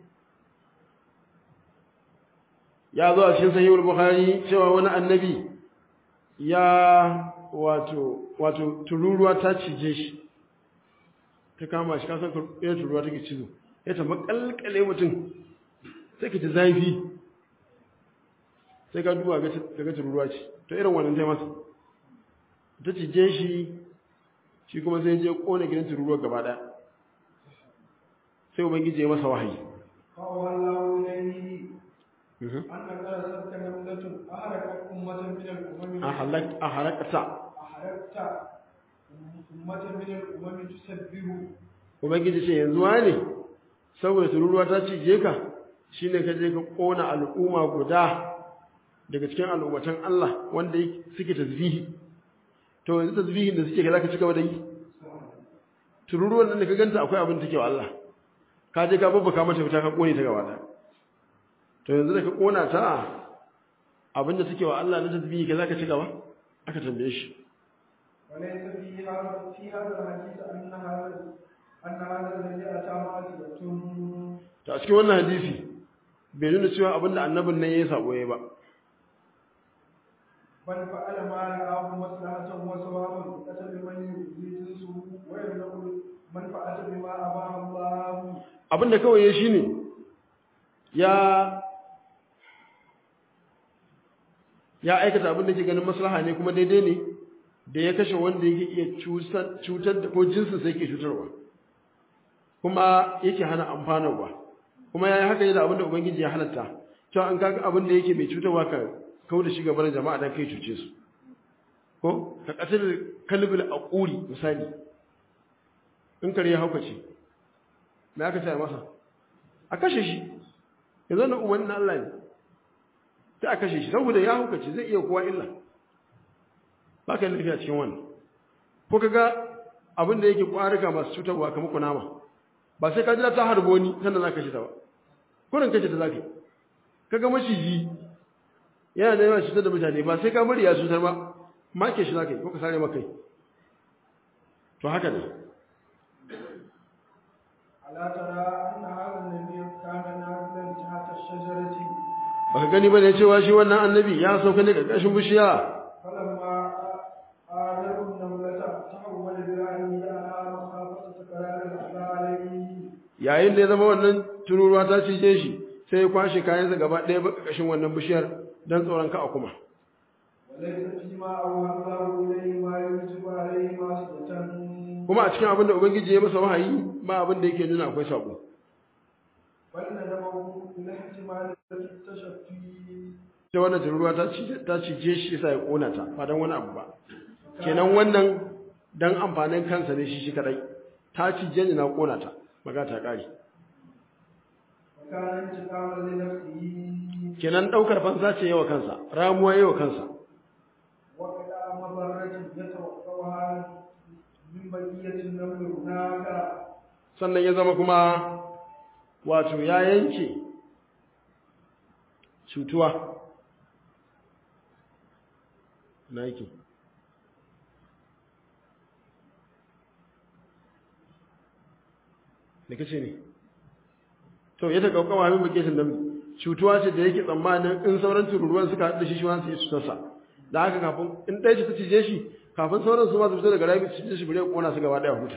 ya zo a cikin sahihul bukhari cewa wani annabi ya wato wato tururuwa ta cije shi ta kama shi kasan irin tururuwa take cizo ya ta makalkale mutum sai ka ji zafi sai ka duba ga ga tururuwa ce to irin wannan sai masa ta cije shi shi kuma sai je kona gidan tururuwa gaba daya sai ubangiji ya masa wahayi فأوى الله إليه أن قرصتك نملة أحرقت أمة من الأمم a halak a halakata أحرقت أمة من الأمم تسبه ubangiji ce yanzu wane saboda tururuwa ta cije ka shine ka je ka kona al'umma guda daga cikin al'ummatan Allah wanda yake- suke tasbihi to yanzu tasbihin da suke ka zaka ci gaba da yi tururuwan nan da ka ganta akwai abin da take wa Allah ka je ka babbaka mata fita ka kone ta gaba ɗaya to yanzu da ka kona ta abin da take wa Allah na tasbihi ka zaka ci gaba aka tambaye shi وليس في هذا في هذا الحديث أن هذا أن هذا الذي أتى معصية to a cikin wannan hadisi bai nuna cewa abin da annabin nan yayi sabo yayi ba بل فعل ما رآه مصلحة وصوابا قتل من يؤذي جنسه ويمنع منفعة بما أباه الله abin da kawai ya shine ya ya aikata abin da ke ganin maslaha ne kuma daidai ne da ya kashe wanda yake iya cutar cutar da ko jinsin sai yake cutarwa kuma yake hana amfanarwa kuma yayi haka ne da abin da ubangiji ya halatta cewa an kaga abin da yake mai cutarwa ka kawo da shi gaban jama'a dan kai cuce su ko ka kasar kalbul aquri misali in kare ya haukace me aka ce masa a kashe shi yanzu na umarnin Allah ne sai a kashe shi saboda ya haukace zai iya kowa illa ba ka yi lafiya cikin wannan ko ka ga abin da yake ƙwarika masu cutarwa kamar kunama ba sai ka jira ta harbo ni sannan za ka kashe ta ba kurin kashe ta za ka yi ka ga maciji yana da yawan cutar da mutane ba sai ka bari ya cutar ba make shi za ka yi ko ka sare maka yi to haka ne ألا ترى أن هذا النبي كان نازلا تحت الشجرة baka gani ba ne cewa shi wannan annabi ya sauka ne ƙarƙashin bishiya فلما آذر النملة تحول برأيه على مخافة تكرار الأذى عليه yayin da ya zama wannan tururuwa ta cije shi sai ya kwashe kayansa gaba ɗaya ba ƙarƙashin wannan bishiyar don tsoron ka a kuma وليس فيما أوهى الله إليه ما يوجب عليه معصية kuma a cikin abin da ubangiji ya masa wahayi ba abin da yake nuna akwai sako بل ندمه إلى احتمال التشفي ta wannan tururuwa ta cije ta cije shi sai ya kona ta ba dan wani abu ba kenan wannan dan amfanin kansa ne shi shi kadai ta cije ni na kona ta maga ta kare وكان انتقاما لنفسه kenan daukar fansa ce yawa kansa ramuwa yawa kansa وقد مضرة يتوقعها من بقية النمل هناك sannan ya zama kuma wato ya yanke cutuwa na yake da kace ne to ya taka kawa min bakin da cutuwa ce da yake tsammanin in sauran tururuwan suka haɗu da shi shi ma su yi cutarsa da haka kafin in ɗaya ce ta cije shi kafin sauran su ma su fita daga rami su cije shi bare kona su gaba ɗaya huta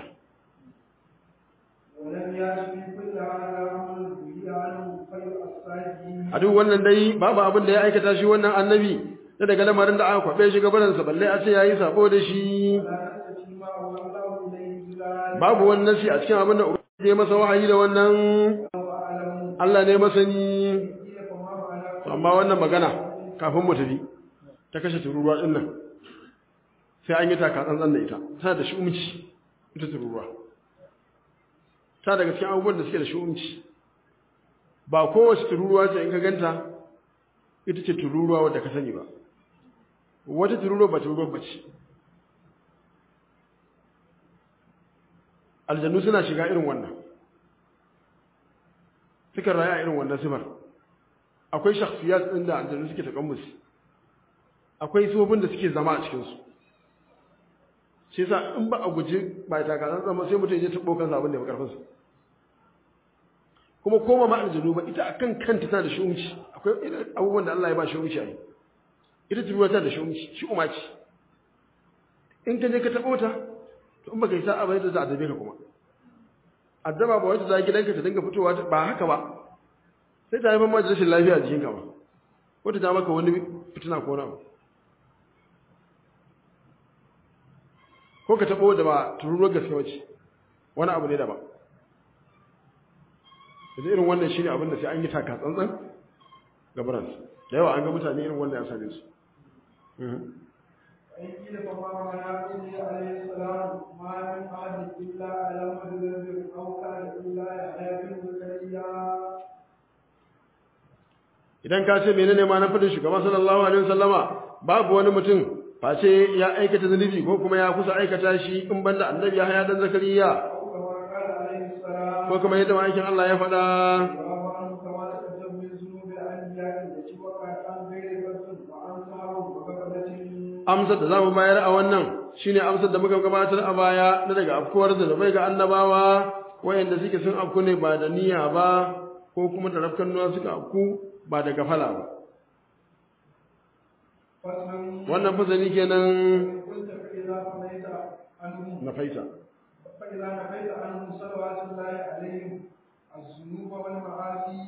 ولم يأتي كل هذا أمر به عنه خير الصالحين a duk wannan dai babu abin da ya aikata shi wannan annabi da daga lamarin da aka kwabe shi gabaransa balle a ce yayi sabo da shi ولا تستفي ما هو الله إليه بذلك babu wani nasi a cikin abin da ubangiji ya masa wahayi da wannan وأعلم Allah ne masani قيل فما معنى To amma wannan magana kafin mu tafi ta kashe tururuwa din nan sai an yi taka tsantsan da ita tana da shi'umci ita tururuwa ta daga cikin abubuwan da suke da shi'umci ba kowace tururuwa ce in ka ganta ita ce tururuwa wadda ka sani ba wata tururuwa ba tururuwa ba ce aljannu suna shiga irin wannan sukan rayu a irin wannan sifar akwai shakhsiyat ɗin da aljannu suke takammusi akwai sifofin da suke zama a cikinsu shi yasa in ba a guji ba ta kasan zama sai mutum ya taɓo kansa abin da ya karfinsa kuma koma ma aljannu ba ita akan kanta tana da shi'umci akwai irin abubuwan da Allah ya ba shi'umci a yi ita turuwa tana da shi'umci shi'uma ce in ka je ka taɓo ta to in baka yi sa'a ba yadda za a dabe ka kuma addaba ba wata za gidanka ta dinga fitowa ta- ba haka ba sai ta haifar ma da rashin lafiya a jikinka ba wata ta maka wani fitina ko na ko ka taɓo da ba tururuwar gaske wace wani abu ne daban yanzu irin wannan shi ne abin da sai an yi taka tsantsan gabaransu da yawa an ga mutane irin wannan ya same su Mhm. وإن قيل فما معنى قوله عليه السلام ما من أحد إلا على مدبر أو كان إلا يحيى بن زكريا idan ka ce menene ma na fadin shugaba sallallahu alaihi wasallama babu wani mutum face ya aikata zunubi ko kuma ya kusa aikata shi in banda annabi ya haya dan zakariya أو كما قال عليه السلام ko kuma yadda ma'aikin Allah ya faɗa وأبى عنه كما تقدم من ذنوب الأنبياء التي وقعت عن غير بس وعن سهو وغفلة amsar da zamu bayar a wannan shine amsar da muka gabatar a baya na daga afkuwar zunubai ga annabawa wayanda suke sun afku ne ba da niyya ba ko kuma da rafkan nuwa suka afku ba da gafala ba فصل wannan fasali kenan قلت فإذا قضيت عنهم na faita فإذا نفيت عنهم صلوات الله عليهم الذنوب والمعاصي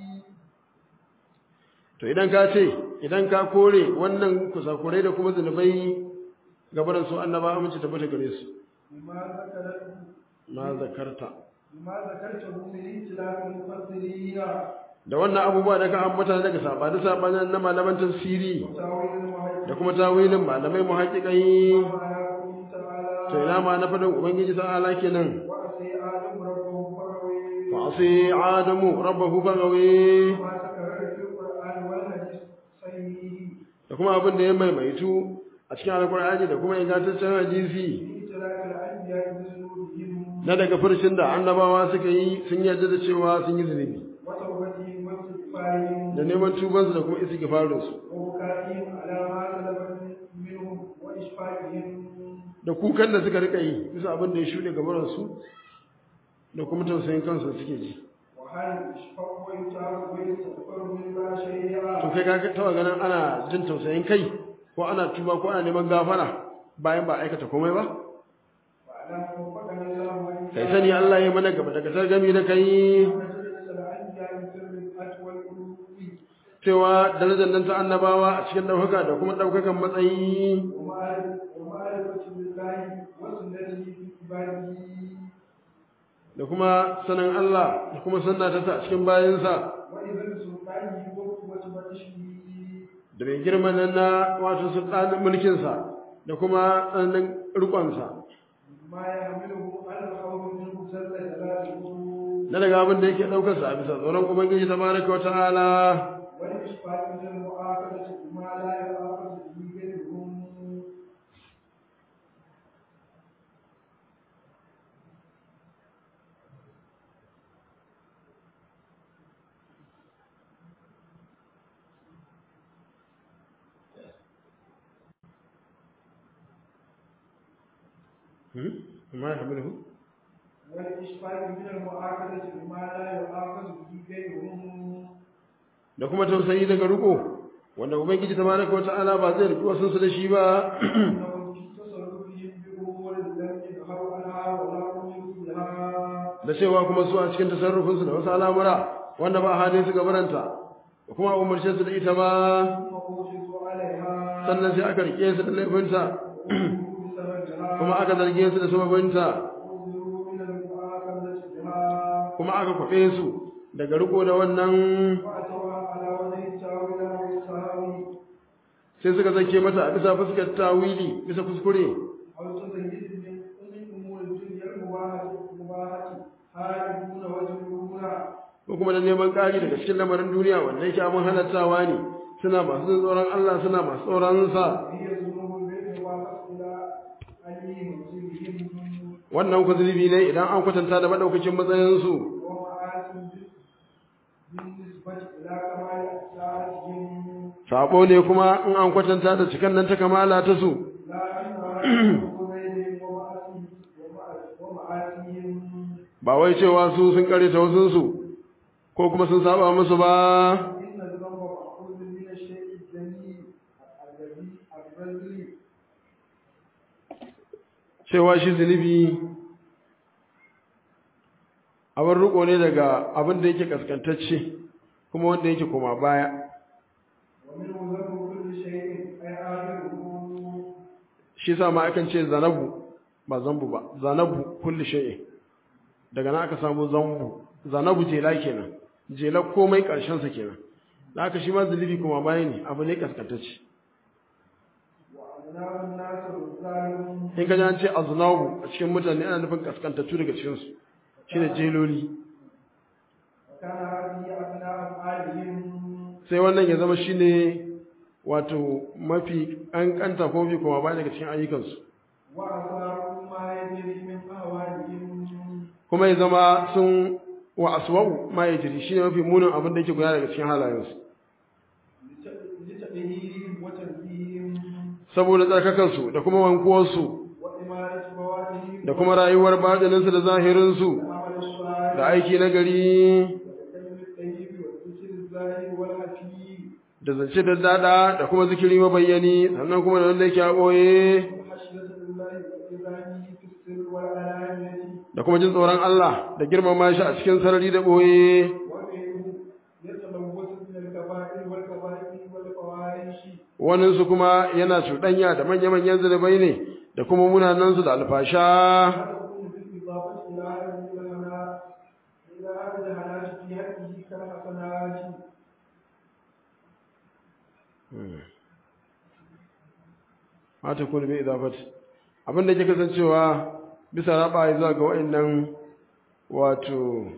to idan ka ce idan ka kore wannan kusakurai da kuma zunubai gabaran su annaba amince tabbata gare su بما ذكرته ma zakarta بما ذكرته من اختلاف المفسرين da wannan abubuwa da ka ambata daga sabani sabanin na malaman tafsiri وتاويل المعيد da kuma tawilin malamai muhaqqiqai وعلى قوله تعالى to ina ma na fadin ubangiji ta'ala kenan وعصي آدم ربه فغوي fa asi adamu rabbahu fagawi وما تكرر في القرآن والحديث صحيح da kuma abin da ya maimaitu a cikin alkur'ani da kuma ingantaccen hadisi في اختلاف الأنبياء بذنوبهم na daga furshin da annabawa suka yi sun yarda da cewa sun yi zunubi وتوبتهم واستغفارهم da neman tubansu da kuma istighfarinsu وبكائهم على ما سلف منهم وإشفاقهم da kukan da suka rika yi bisa abin da ya shuɗe gabaransu da kuma tausayin kansu da suke ji وهل يشفق ويتاب ويستغفر مما شيئا to kai ka taɓa ganin ana jin tausayin kai ko ana tuba ko ana neman gafara bayan ba aikata komai ba واعلم وفقنا الله وإياك kai sani Allah ya mana gaba daga targami da kai مجلس الأنبياء في الرفعة والقلوب cewa darajar nan ta annabawa a cikin ɗaukaka da kuma ɗaukakan matsayi ومعرفة بالله وسنته في عباده da kuma sanin Allah da kuma sannata ta a cikin bayansa وإذا سلطانه وقوة بطشه da mai girman nan na wato sultanin mulkinsa da kuma tsananin rikonsa ما يحمله على الخوف منه جل جلاله na daga abin da yake ɗaukarsa a bisa tsoron ubangiji tabaraka wa ta'ala والإشفاق من المؤاخذة بما لا يؤاخذ به غيرهم ما يحمله والإشفاق من المؤاخذة بما لا يؤاخذ به غيرهم da kuma tausayi daga riko wanda ubangiji tabaraka wa ta'ala ba zai riki wasu su da shi ba أنهم في تصرفهم بأمور لم يظهروا عنها ولا هم فيها da cewa kuma su a cikin tasarrufinsu da wasu al'amura wanda ba halin su gabaranta da kuma a umarce su da ita ba ثم أوجزوا عليها sannan sai aka rike su da laifinta وأوجزوا بسببها kuma aka zarge su da sababinta وأوجزوا من المؤاخذة بها kuma aka kwafe su daga riko da wannan وأتوها على وجه التاويل أو السهو sai suka zake mata a bisa fuskar tawili bisa kuskure أو تزيد من من أمور الدنيا المباحة المباحة هاربون وجنون ko kuma da neman ƙari daga cikin lamarin duniya wanda yake abin halattawa ne suna masu jin tsoron Allah suna masu tsoron sa هي ذنوب بالموافقة إلى أي منزلهم wannan ku zunubi ne idan an kwatanta da madaukakin matsayinsu ومعاصي بالنسبة إلى كمال أسرارهم sabo ne kuma in an kwatanta da cikan nan ta kamala ta su لا إنها بينهم ومعاصي ومعاصيهم ba wai cewa su sun kare ta wasunsu ko kuma sun saba musu ba إن الذنب مأخوذ من الشيء الجميل الذي الرذل cewa shi zunubi abin riko ne daga abin da yake kaskantacce kuma wanda yake koma baya ومنه ذنب كل شيء أي آخره shi sa ma akan ce zanabu ba zambu ba zanabu kulli shay'in daga nan aka samu zambu zanabu jela kenan jela komai karshen sa kenan da haka shi ma zunubi kuma baya ne abu ne kaskantacce وأبناء الناس الظالمون in ka ji an ce aznabu a cikin mutane ana nufin kaskantattu daga cikin su shine jeloli وكان هذه أبناء أفعالهم sai wannan ya zama shine wato mafi kankanta ko mafi kuma baya daga cikin ayyukansu وأصابوا ما يجري من أهوالهم kuma ya zama sun wa aswa'u ma yajri shine mafi munin abin da yake gudana daga cikin halayensu لتأهيلهم وتنزيههم saboda tsarkakansu da kuma wankuwarsu وإمارة موادهم da kuma rayuwar baɗininsu da zahirinsu والعمل الصالح da aiki na gari والكلم الطيب والذكر الزاهر والحكيم da zance da dada da kuma zikiri mabayyani sannan kuma da wanda yake a ɓoye والخشية لله وإذانه في السر والعلانية da kuma jin tsoron Allah da girmama shi a cikin sarari da ɓoye وغيره يتلوث من الكبائر والكبائر والفواحش waninsu kuma yana cuɗanya da manya-manyan zunubai ne da kuma munanansu da alfasha تكون بالإضافة إلى هذه الهنا إلى هذه الهنات في حقه كالحسنات ma ta kuni bai idafat abin da ke kasancewa bisa raba zuwa ga wa'annan wato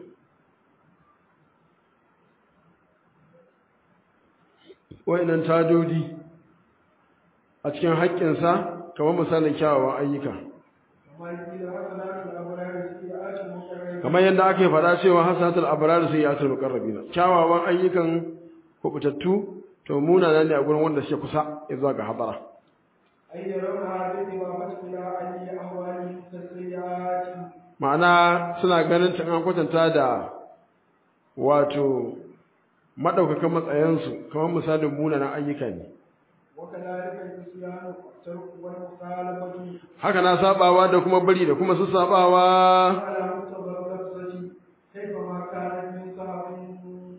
wa'annan tadodi a cikin haƙƙinsa kamar misalin kyawawan ayyuka كما قيل حسنات الأبرار سيئات المقربين kamar yadda ake faɗa cewa hasanatul abrar sai ya tul muqarrabina kyawawan ayyukan kubutattu to munana ne a gurin wanda suke kusa zuwa ga hadara أي يرونها بالإضافة إلى أي أهوالهم كالسيئات ma'ana suna ganin ta an kwatanta da wato madaukakan matsayansu kamar misalin munanan ayyuka ne وكذلك النسيان والترك والمخالفة haka na sabawa da kuma bari da kuma su sabawa على مقتضى اللفظة كيفما كانت من صعب to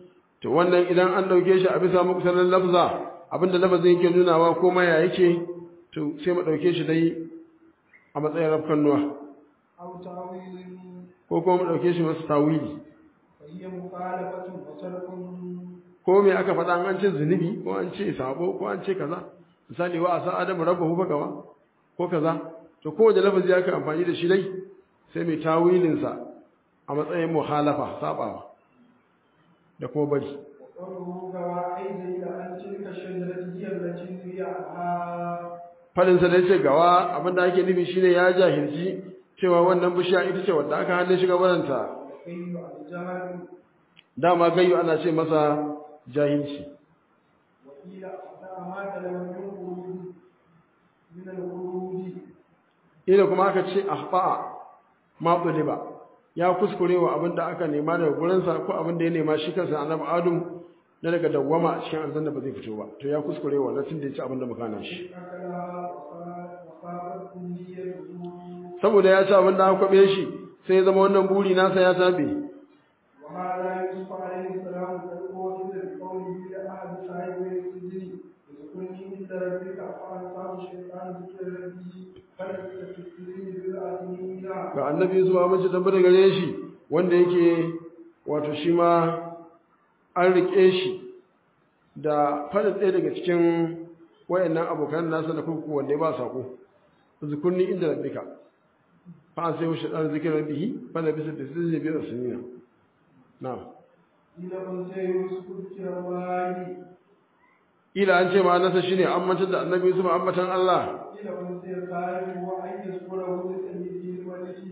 to wannan idan an dauke shi a bisa muktarar lafza abinda lafazin yake nunawa ko ma ya yake to sai mu dauke shi dai a matsayin rafkannuwa أو تأويل ko kuma mu dauke shi masu tawili فهي مخالفة وترك ko me aka faɗa an ce zunubi ko an ce sabo ko an ce kaza misali wa asa adamu rabbahu fa gawa ko kaza to kowace lafazi aka amfani da shi dai sai mai tawilin sa a matsayin muhalafa sabawa da kuma bari وقوله قواعد إلى أن تلك الشجرة هي التي نهي عنها fadin sa da yace gawa abinda ake nufi shine ya jahilci cewa wannan bishiya ita ce wanda aka hannun shiga baranta والكيل الجهل dama gayyu ana ce masa jahilci وقيل أخطأ ما تلم من خروج من الخروج ila kuma aka ce ahfa'a ma ba ya kuskure wa abin da aka nema daga gurinsa ko abin da ya nema shi kansa annabi adam na daga dawwama a cikin aljanna ba zai fito ba to ya kuskure wa latin da ya ci abin da muka hana shi أكلها وخافت أمنيته saboda ya ci abin da aka kwabe shi sai ya zama wannan buri nasa ya tabe وهذا يوسف عليه السلام قد أوتي بقوله لأحد صاحبي السجن اذكرني عند ربك فأنساه الشيطان ذكر ربه فلبث في السجن بضع سنين ga annabi Yusuf a mace tabbata gare shi wanda yake wato shi ma an rike shi da fadin ɗaya daga cikin wayannan abokan nasa da kurkuku wanda ya ba sako zukurni inda rabbika fa an sai wa shaitan zikirar bihi fa da bisa da sirri bi da sunina na إلى من سيوسف ذكر الله ila an ce ma nasa shine an mantar da annabi Yusuf ambatan Allah إلى من سيخالف وأن يذكره لسيده الملك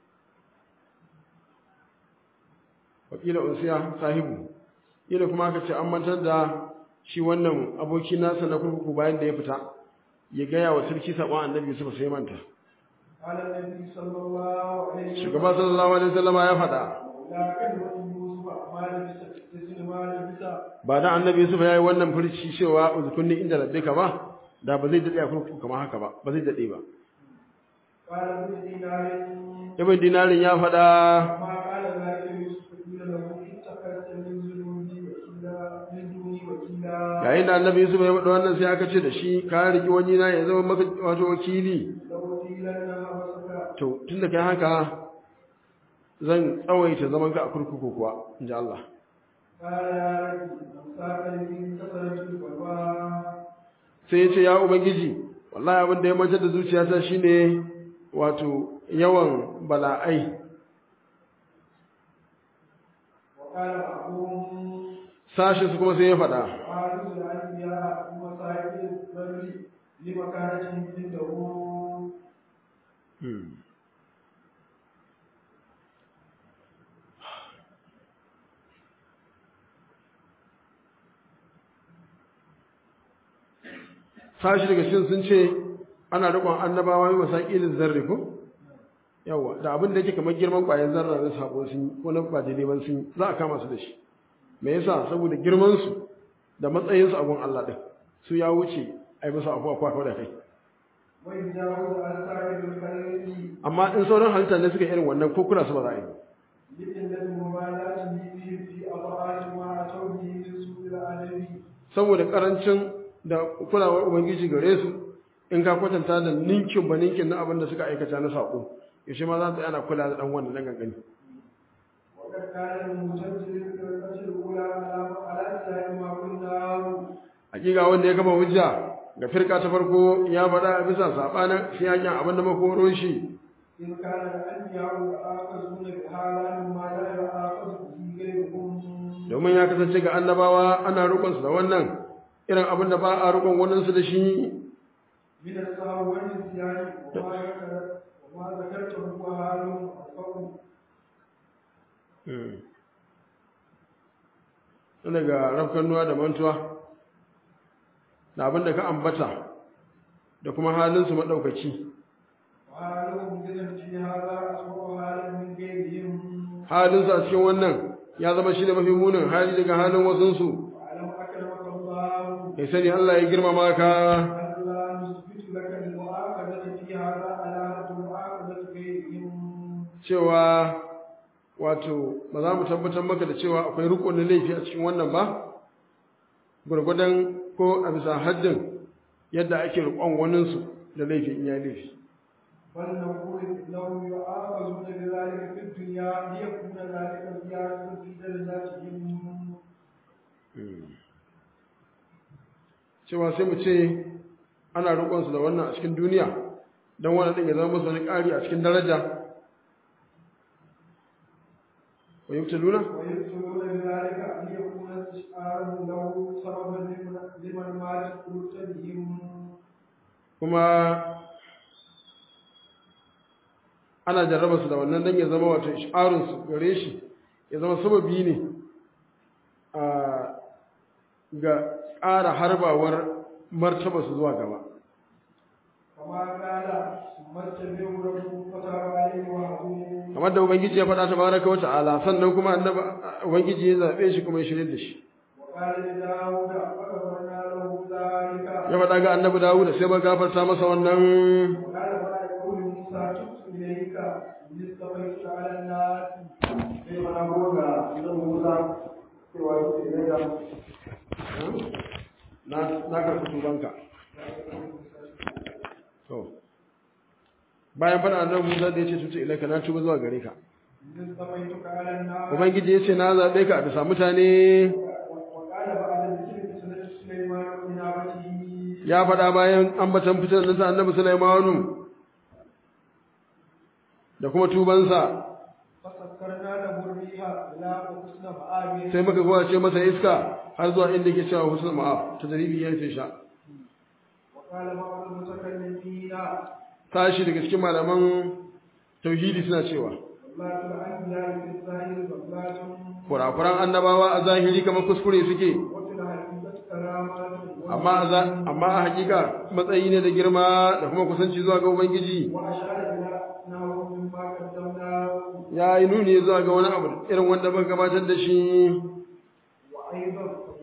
wakila unsiya sahibu ila kuma aka ce an mantar da shi wannan aboki nasa na kurkuku bayan da ya fita ya gaya wa sarki sabon annabi Yusuf sai manta قال النبي صلى الله عليه وسلم shugaba sallallahu alaihi wasallam ya faɗa لا كلمة يوسف ما لبس تسل ما لبس ba da annabi Yusuf ya yi wannan furci cewa uzkunni inda rabbika ba da ba zai dade a kurkuku kamar haka ba ba zai dade ba قال ابن دينار ibn dinarin ya faɗa ما قال ذلك يوسف قيل له اتخذت من ذنوبي وكيلا من دوني وكيلا yayin da annabi Yusuf ya faɗa wannan sai aka ce da shi ka riki wani na ya zama maka wato wakili لو قيلن حبسك to tunda kai haka zan tsawaita zaman ka a kurkuku kuwa inji Allah قال يا رب مساك من كثرة الوفاء sai ya ce ya ubangiji wallahi abin da ya mantar da zuciyata shine wato yawan bala'ai وقال بعضهم sashin su kuma sai ya faɗa حارس الأنبياء ومصائب البر لمكانتهم عنده sashi daga cikin sun ce ana riƙon annabawa yi masaƙilin zarri ko yawa da abin da yake kamar girman ƙwayar zarra na sabo sun yi ko na ba daidai ban sun yi za a kama su da shi me yasa saboda girman su da matsayin su a gun Allah din su ya wuce ai musu afuwa kwa da kai ويجاوز عن صاحب الخير amma in sauran halitta ne suka irin wannan ko kula su ba za a yi لقلة مبالاته بهم في أضعاف ما أتوا به من سوء الأدب saboda karancin da kulawar ubangiji gare su in ka kwatanta da ninkin ba ninkin na abin da suka aikata na sako yaushe ma za ta ana kula da dan wannan dan gangani وقد كان المجدد في الفتح الأولى على على سائر ما قلناه hakika wanda ya gama hujja ga firka ta farko ya faɗa a bisa sabanin shi yakin abin da makoro shi إن كان الأنبياء يؤاخذون بهذا مما لا يؤاخذ به غيرهم domin ya kasance ga annabawa ana rukun su da wannan irin abin da ba a rukun wannan su da shi من السهو والنسيان وما ذكر وما ذكرته هو حال القوم daga rafkannuwa da mantuwa da abin da ka ambata da kuma halinsu maɗaukaci وحالهم إذا في هذا أسوأ حالا من غيرهم halinsu a cikin wannan ya zama shi ne mafi munin hali daga halin wasunsu واعلم أكرمك الله kai sani Allah ya girmama ka أن لا نثبت لك المؤاخذة في هذا علامة مؤاخذة غيرهم cewa wato ba za mu tabbatar maka da cewa akwai riko na laifi a cikin wannan ba gurgudan ko a bisa haddin yadda ake riƙon waninsu da laifi in ya laifi بل نقول إنهم يؤاخذون بذلك في الدنيا ليكون ذلك زيادة في درجاتهم cewa sai mu ce ana roƙonsu da wannan a cikin duniya don wannan ɗin ya zama musu wani ƙari a cikin daraja wa yi luna? ويبتلون بذلك ليكون استشعاره له سببا لمن- لمن مات قلوبهم kuma ana jarraba su da wannan don ya zama wato ish'arunsu gare shi ya zama sababi ne a ga ƙara harbawar martaba su zuwa gaba كما قال ثم اتبعوا ربكم فتاب عليه وهدوه kamar da ubangiji ya faɗa tabaraka wata ala sannan kuma annabi ubangiji ya zaɓe shi kuma ya shirye da shi وقال لداود فغفرنا له ذلك ya faɗa ga annabi dawud sai ba gafarta masa wannan وقال بعد قول موسى تبت إليك إذ اصطفيتك على الناس sai mana goga idan Musa cewa yake daga na na karɓi tubanka to bayan faɗa annabi Musa da ya ce tutu ilaika na tuba zuwa gare ka إذ اصطفيتك على الناس ubangiji ya ce na zaɓe ka a bisa mutane وقال بعد ذكر فتنة سليمان وإنابته ya faɗa bayan ambatan fitar nasa annabi Sulaimanu da kuma tubansa فسكرنا له الريح إلى حسن مآبه sai muka kowace masa iska har zuwa inda ke cewa husnul ma'af ta daribi ya ce sha وقال بعض المتكلمين tashi daga cikin malaman tauhidi suna cewa صلاة الأنبياء في الظاهر صلاة kurakuran annabawa a zahiri kamar kuskure suke وفي الحقيقة كرامات amma a za- amma a hakika matsayi ne da girma da kuma kusanci zuwa ga ubangiji وأشار إلى أنه مما قدمناه ya yi nuni zuwa ga wani abu irin wanda muka gabatar da shi وأيضا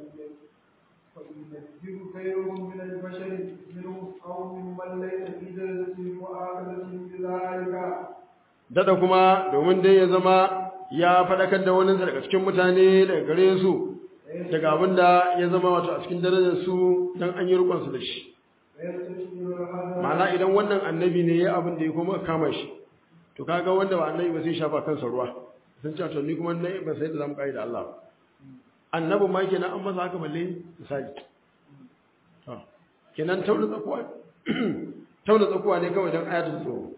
فينزل غيرهم من البشر منهم أو ممن ليس في درجة مؤاخذة بذلك dada kuma domin dai ya zama ya faɗakar da wani daga cikin mutane daga gare su daga abin da ya zama wato a cikin darajar su don an yi rukunsu da shi ويستشير هذا ma'ana idan wannan annabi ne ya abin da ya kuma kama shi to kaga wanda ba annabi ba sai shafa kansa ruwa sun ce to ni kuma na ba sai da zamu kai da Allah ba annabi ma kenan an masa haka balle misali to kenan tauna tsakuwa tauna tsakuwa ne kawai dan ayatul tsoro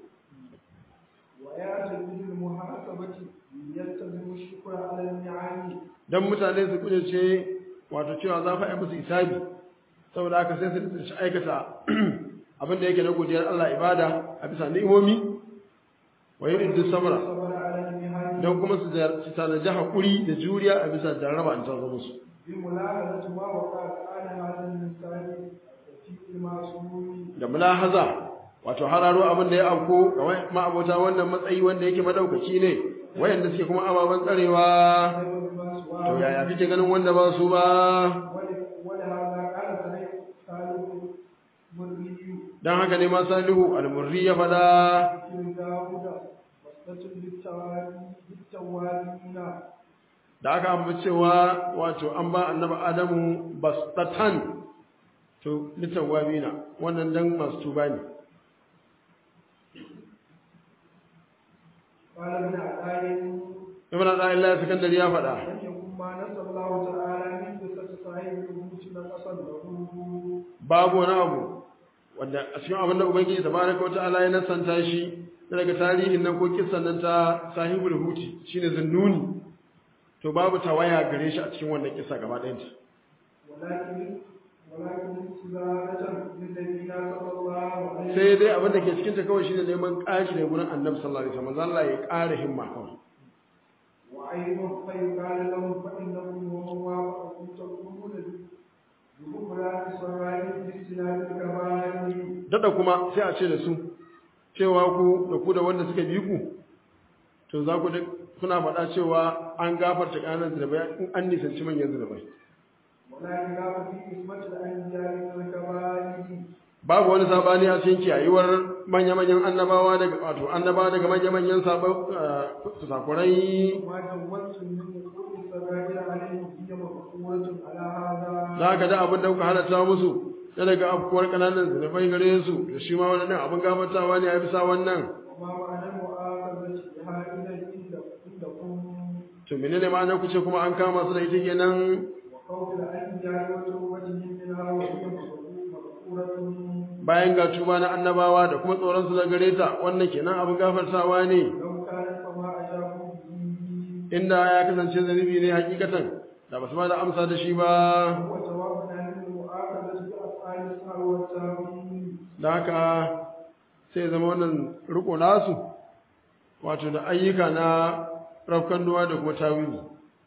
ويعتمد المحاسبة يلتزم الشكر على النعم dan mutane su kudurce wato cewa za fa yi musu isabi saboda haka sai su su aikata abin da yake na godiyar Allah ibada a bisa ni'imomi wa yuriddu sabra صبر على المهن don kuma su jar- su tanaji haƙuri da juriya a bisa jarraba an tarzo musu بملاحظة ما وقع على هذا الإنسان في المعصوم da mulahaza wato hararo abin da ya auko ga wai- ma'abota wannan matsayi wanda yake madaukaki ne wayanda suke kuma ababen tsarewa بما to سواه yaya kake ganin wanda ba su ba ول- ولهذا قال سعيد سالم مري dan haka ne ma salihu al-murri ya fada في داود وصلة للتوابين للتوابين da aka ambaci cewa wato an ba annabi adamu bastatan to litawabina wannan dan masu tuba ne قال ابن عطاء ibn Allah sakandari ya fada لم يكن ما نسى الله تعالى من قصة صاحب الوجود نقصا له babu wani abu wanda a cikin abin da ubangiji tabaraka wa ta'ala ya nasanta shi daga tarihin nan ko kissan nan ta sahibul huti shine zunnuni to babu tawaya gare shi a cikin wannan kissa gaba ɗayan ta ولكن ولكن استزادة لنبينا صلى الله عليه sai dai abin da ke cikin ta kawai shine neman ƙashi da gurin annabi sallallahu alaihi wasallam Allah ya ƙara himma kawai وأيضا فيقال لهم فإنكم ومن وافقكم تكونون بكبرات سرائر باجتناب الكبائر dada kuma sai a ce da su cewa ku da ku da wanda suka bi ku to za ku da kuna faɗa cewa an gafarta ƙananan zinabai in an nisanci manyan zinabai ولا خلاف في قسمة الأنبياء من الكبائر babu wani sabani a cikin kiyayuwar manya-manyan annabawa daga wato annabawa daga manya-manyan sabon sakurai ما جوزت من وقوع السرائر عليه هي مقصورة على هذا za ka da abin da kuka halatta musu na daga afkuwar kananan zunubai gare su da shi ma wannan abin gafartawa ne a bisa wannan وما معنى المؤاخذة بها إذا عندكم to menene ma'anar ku ce kuma an kama su da ita kenan وقول الأنبياء وتوبتهم منها وهي مغفورة bayan ga tuba na annabawa da kuma tsoron su da gare ta wannan kenan abin gafartawa ne لو كانت فما أجابوا به inda ya kasance zunubi ne hakikatan da basu ba da amsa da shi ba هو جواب عن المؤاخذة بأفعال السهو والتأويل da haka sai zama wannan riko nasu wato da ayyuka na rafkan duwa da kuma tawili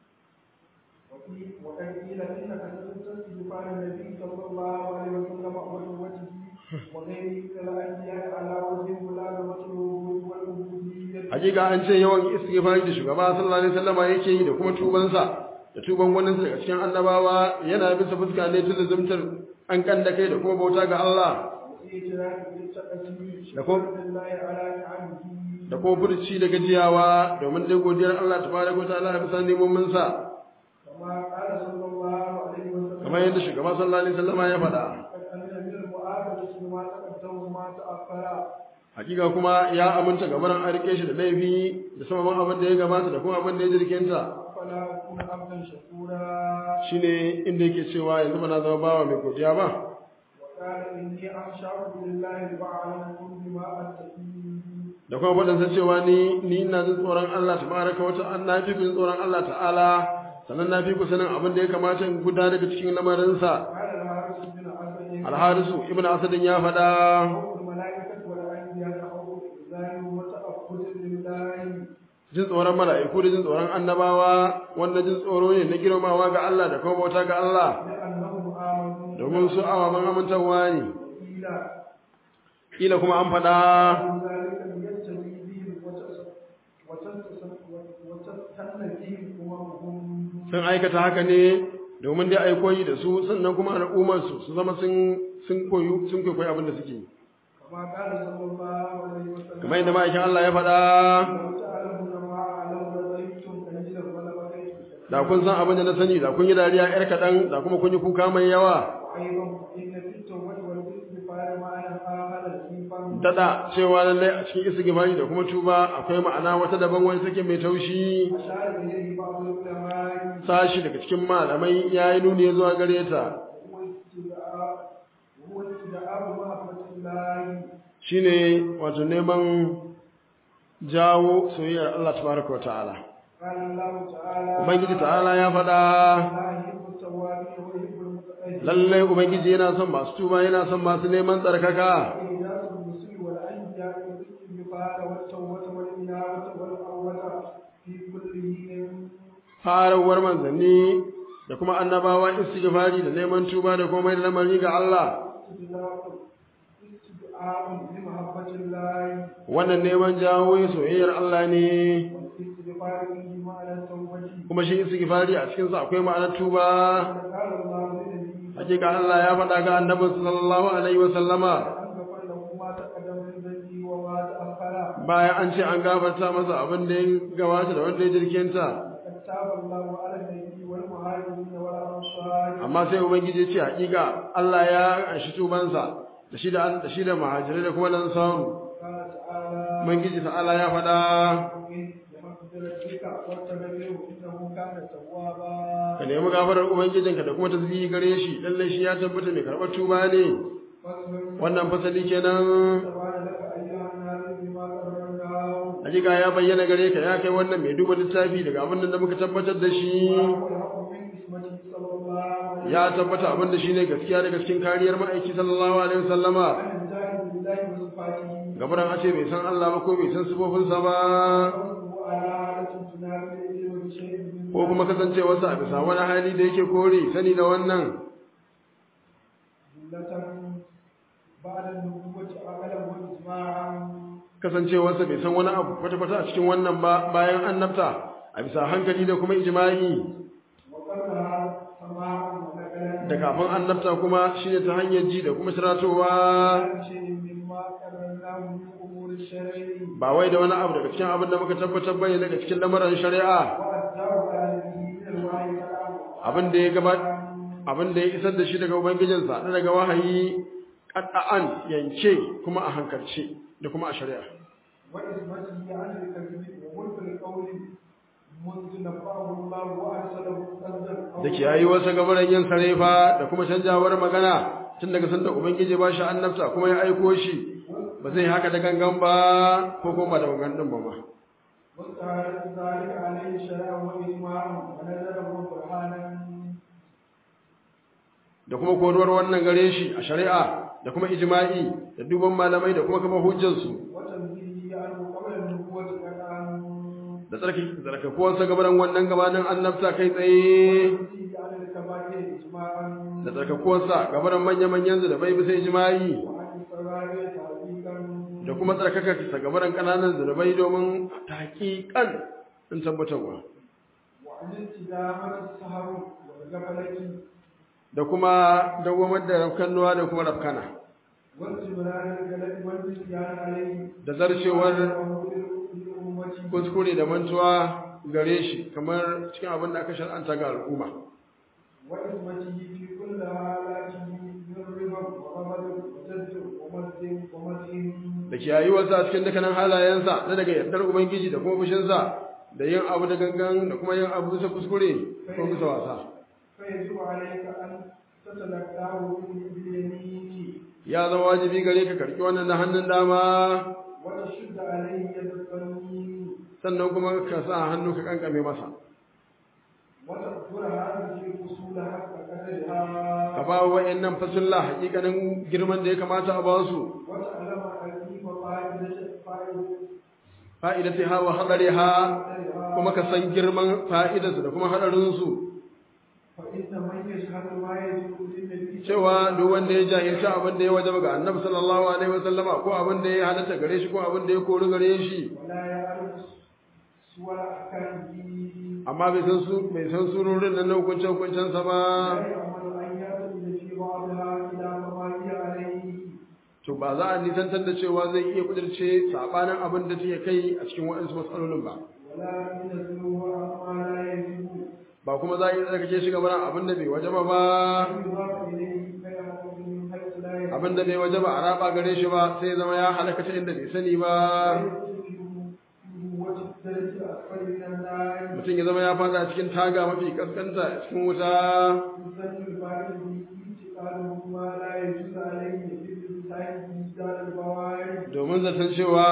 وفي- وقد قيل إنك تستغفر النبي صلى الله عليه وسلم وتوبته وغيره من الأنبياء على وجه ملازمة الوجود والعبودية hakika an ce yawan istighfari da shugaba sallallahu alaihi wasallama yake yi da kuma tubansa da tuban wannan daga cikin annabawa yana bisa fuska ne tun zumtar an kan da kai da kuma bauta ga Allah وإجراء بالتقديم لكم. شكرا لله على نعمه da kuma furci da gajiyawa domin dai godiyar Allah tabaraka wa ta'ala bisa neman sa كما قال صلى الله عليه وسلم kamar yadda shugaba sallallahu alaihi wasallama ya faɗa قد أمن من المؤاخذة بما تقدم وما تأخر hakika kuma ya aminta gabaran an rike shi da laifi da sababan abin da ya gabata da kuma abin da ya jirkinta فلا أكون عبدا شكورا shine inda yake cewa yanzu ba na zama bawa mai godiya ba وقال إني أخشى بالله وأعلمكم بما أتقي da kuma faɗinsa cewa ni ni ina jin tsoron Allah tabaraka wa ta'ala na fi ku jin tsoron Allah ta'ala sannan na fi ku sanin abin da ya kamata in guda daga cikin lamarinsa قال الحارث بن أسد alharisu ibnu asadin ya faɗa خوف الملائكة والأنبياء خوف الإنسان وتأخذ لله jin tsoron mala'iku da jin tsoron annabawa wanda jin tsoro ne na girmamawa ga Allah da kuma bauta ga Allah لأنهم آمنوا domin su awaman amintarwa ne وقيل kila kuma an faɗa ذلك ليجتمع بهم وتس- وتستس- وتستنى بهم أممهم sun aikata haka ne domin dai ai koyi da su sannan kuma al'ummar su su zama sun sun koyu sun koyi abin da suke yi كما قال صلى الله عليه وسلم kamar yadda ma'aikin Allah ya faɗa لو تعلمون ما أعلم لضيفتم قليلا ولبقيتم da kun san abin da na sani da kun yi dariya yar kaɗan da kuma kun yi kuka mai yawa وأيضا إن في التوبة والاستغفار معنى آخر الإيمان daɗa cewa lallai a cikin istighfari da kuma tuba akwai ma'ana wata daban wani take mai taushi أشار إليه بعض العلماء sashi daga cikin malamai ya yi nuni zuwa gare ta هو استدعاء وهو استدعاء محبة الله shine wato neman jawo soyayyar Allah tabaraka wa ta'ala قال الله تعالى ubangiji ta'ala ya faɗa لا يحب التوابين ويحب المتطهرين lallai ubangiji yana son masu tuba yana son masu neman tsarkaka إيجاز الرسل والأنبياء والاستغفار والتوبة والإنابة والأوبة في كل حين farawar manzanni da kuma annabawa istighfari da neman tuba da komai da lamari ga Allah استدعاء استدعاء لمحبة الله wannan neman jawo soyayyar Allah ne والاستغفار به معنى التوبة kuma shi istighfari a cikin sa akwai ma'anar tuba قال الله لنبيه hakika Allah ya faɗa ga annabi sallallahu alaihi wa sallama أن غفر له ما تقدم من ذنبه وما تأخر bayan an ce an gafarta masa abin da ya gabata da wanda ya jirkinta قد تاب الله على النبي والمهاجرين والأنصار amma sai ubangiji ya ce hakika Allah ya anshi tubansa da shi da da shi da muhajirai da kuma lansaru قال تعالى ubangiji ta'ala ya faɗa بمغفرتك واتبعه إنه كان توابا ka nemi gafarar ubangijinka da kuma tasbihi gare shi lalle shi ya tabbata mai karɓar tuba ne فاصبر wannan fasali kenan سبحان لك أيها الناس بما قررناه hakika ya bayyana gare ka ya kai wannan mai duba littafi daga abin da muka tabbatar da shi وهو الحق من اسمته صلى الله عليه ya tabbata abin da shine gaskiya daga cikin kariyar ma'aiki sallallahu alaihi wasallama عن الجاهل بالله وصفاته gabaran a ce bai san Allah ba ko bai san sifofinsa ba فاصبر على حالة تنال العلم بشيء من ko kuma kasancewarsa a bisa wani hali da yake kore sani da wannan جملة بعد النبوة عقلا وإجماعا kasancewarsa bai san wani abu kwata-kwata a cikin wannan ba bayan annabta a bisa hankali da kuma ijma'i وقبلها سماعا ونقلا da kafin annabta kuma shine ta hanyar ji da kuma shiratowa شيء مما قررناه من أمور الشرع ba wai da wani abu daga cikin abin da muka tabbatar bane daga cikin lamarin shari'a وأداه على به من الوحي كلامه abin da ya gaba abin da ya isar da shi daga ubangijinsa na daga wahayi qatta'an yanke kuma a hankalce da kuma a shari'a وإثبته عن الكذب وملك القول منذ نفعه الله وأرسله قصدا da kiyayi wasu gabaran yin sarefa da kuma canjawar magana tun daga sanda ubangiji ba shi annabta kuma ya aiko shi ba zai haka da gangan ba ko kuma da gangan din ba ma واستعارت ذلك عليه شرعا وإجماعا ونزله برهانا da kuma koruwar wannan gare shi a shari'a da kuma ijma'i da duban malamai da kuma kafa hujjarsu وتنزيله عنه قبل النبوة كالآن da tsarki tsarkakuwarsa gabaran wannan gabanin annabta kai tsaye وتنزيله عن الكبائر إجماعا da tsarkakuwarsa gabaran manya-manyan da bai bisa ijma'i وعن الصغائر تعليقا da kuma tsarkakarsa gabaran ƙananan zunubai domin taƙiƙan in tabbatarwa وعن التزامة السهر والغفلة da kuma dawamar da rafkannuwa da kuma rafkana واستمرار الجلد والنسيان عليه da zarcewar للأمة kuskure da mantuwa gare shi kamar cikin abin da aka shar'anta ga al'umma وإثمته في كل حالاته من رضا وغضب وتذكر ومسلم ومسلم da kiyayuwarsa a cikin dukkanin halayensa na daga yardar ubangiji da kuma fushinsa da yin abu da gangan da kuma yin abu bisa kuskure ko bisa wasa فيجب عليك أن تتلقاه باليمين ya zama wajibi gare ka karki wannan na hannun dama وتشد عليه يد القانون sannan kuma ka sa hannu ka kankame masa وتقدر هذه الفصول حق ka قدرها ba wa wa'annan fasulla hakikanin girman da ya kamata a ba su وتعلم أكيد فائدة فائدة fa'idatiha wa hadariha kuma ka san girman fa'idarsu da kuma hadarinsu فإن من يشهد ما يجب للنبي cewa duk wanda ya jahilci abin da ya wajaba ga annabi sallallahu alaihi wasallama ko abin da ya halatta gare shi ko abin da ya kori gare shi ولا يعرف سوى أحكامه amma bai san su bai san surorin nan na hukunce hukuncen sa ba لا يعمل أن يأتي في بعضها إلى ما هي عليه to ba za a nisantar da cewa zai iya kudirce sabanin abin da take kai a cikin waɗansu matsalolin ba ولا ينزله عما لا يجب ba kuma za a yi tsarkake shi gaban abin da bai wajaba ba يضاف إليه فيأخذ من حيث لا يجب abin da bai wajaba a raba gare shi ba sai zama ya halaka ta inda bai sani ba وتدرج أسفل من النار mutum ya zama ya fada cikin taga mafi kaskanta a cikin wuta يسجل الفاعل انتقاله ما لا يجوز عليه بالإنسان بإيجاد البوائد domin zaton cewa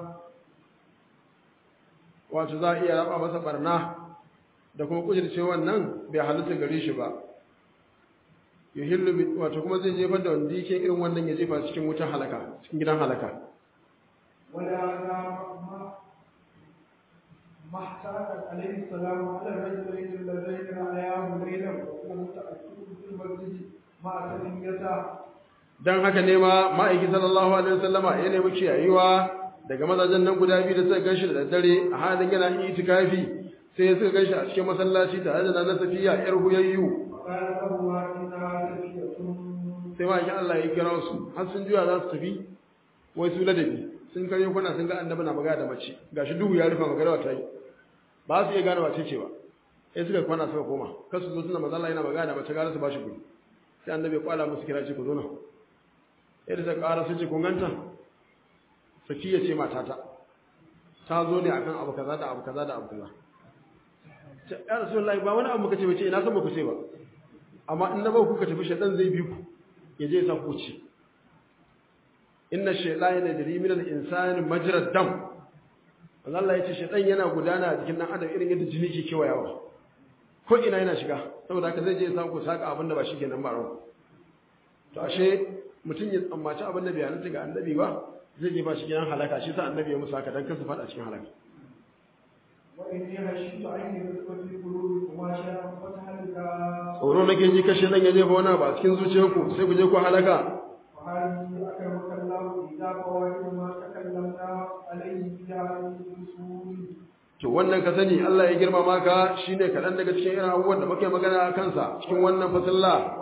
wato za a iya raba masa barna da kuma kudirce wannan bai halitta gare shi ba yuhillu bi wato kuma zai jefar da wanda yake irin wannan ya jefa cikin wutan halaka cikin gidan halaka ولهذا ما ما احتاج عليه السلام على الرجلين اللذين رأياه ليلا وهو متأكد في المسجد مع تنيته dan haka ne ma ma'aiki sallallahu alaihi wasallama ya nemi kiyayewa daga mazajen nan guda biyu da suka ganshi da daddare a halin yana itikafi sai suka ganshi a cikin masallaci tare da na safiya yar huyayyu وقال له إنها تفية sai ma'aikin Allah ya kira su har sun juya za su tafi wai su ladabi sun kare kuna sun ga annabi na magana da mace gashi duhu ya rufe magana ta yi ba su iya gane wace ce ba sai suka kwana suka koma kar su zo suna maza Allah yana magana da mace gara su ba shi guri sai annabi ya kwala musu kira ce ku zo nan sai da suka ƙara su ce kun ganta safiya ce matata ta zo ne akan abu kaza da abu kaza da abu kaza ce ya rasulullahi ba wani abu muka ce ba ce ina san ba ku ce ba amma in na ba ku ka tafi shaɗan zai bi ku ya je ya sa ku ce inna shaytana yajri min al-insani majra dam Allah ya ce shaytan yana gudana a jikin dan adam irin yadda jini ke kewayawa ko ina yana shiga saboda haka zai je ya samu ku saka abin da ba shi kenan ba rawa to ashe mutum ya tsammaci abin da bai halatta ga annabi ba zai je ba shi gidan halaka shi sa annabi ya musu haka dan kansu fada cikin halaka وإني خشيت أن يدخل في قلوبكما شيئا فتهلكا tsoro nake ji kashe dan ya jefa wani abu a cikin zuciyarku sai ku je ku halaka وهذه أكرمك الله إذا فوائد ما تكلمنا عليه في هذه الأصول to wannan ka sani Allah ya girmama ka shine kaɗan daga cikin irin abubuwan da muke magana a kansa cikin wannan fasalla ولعل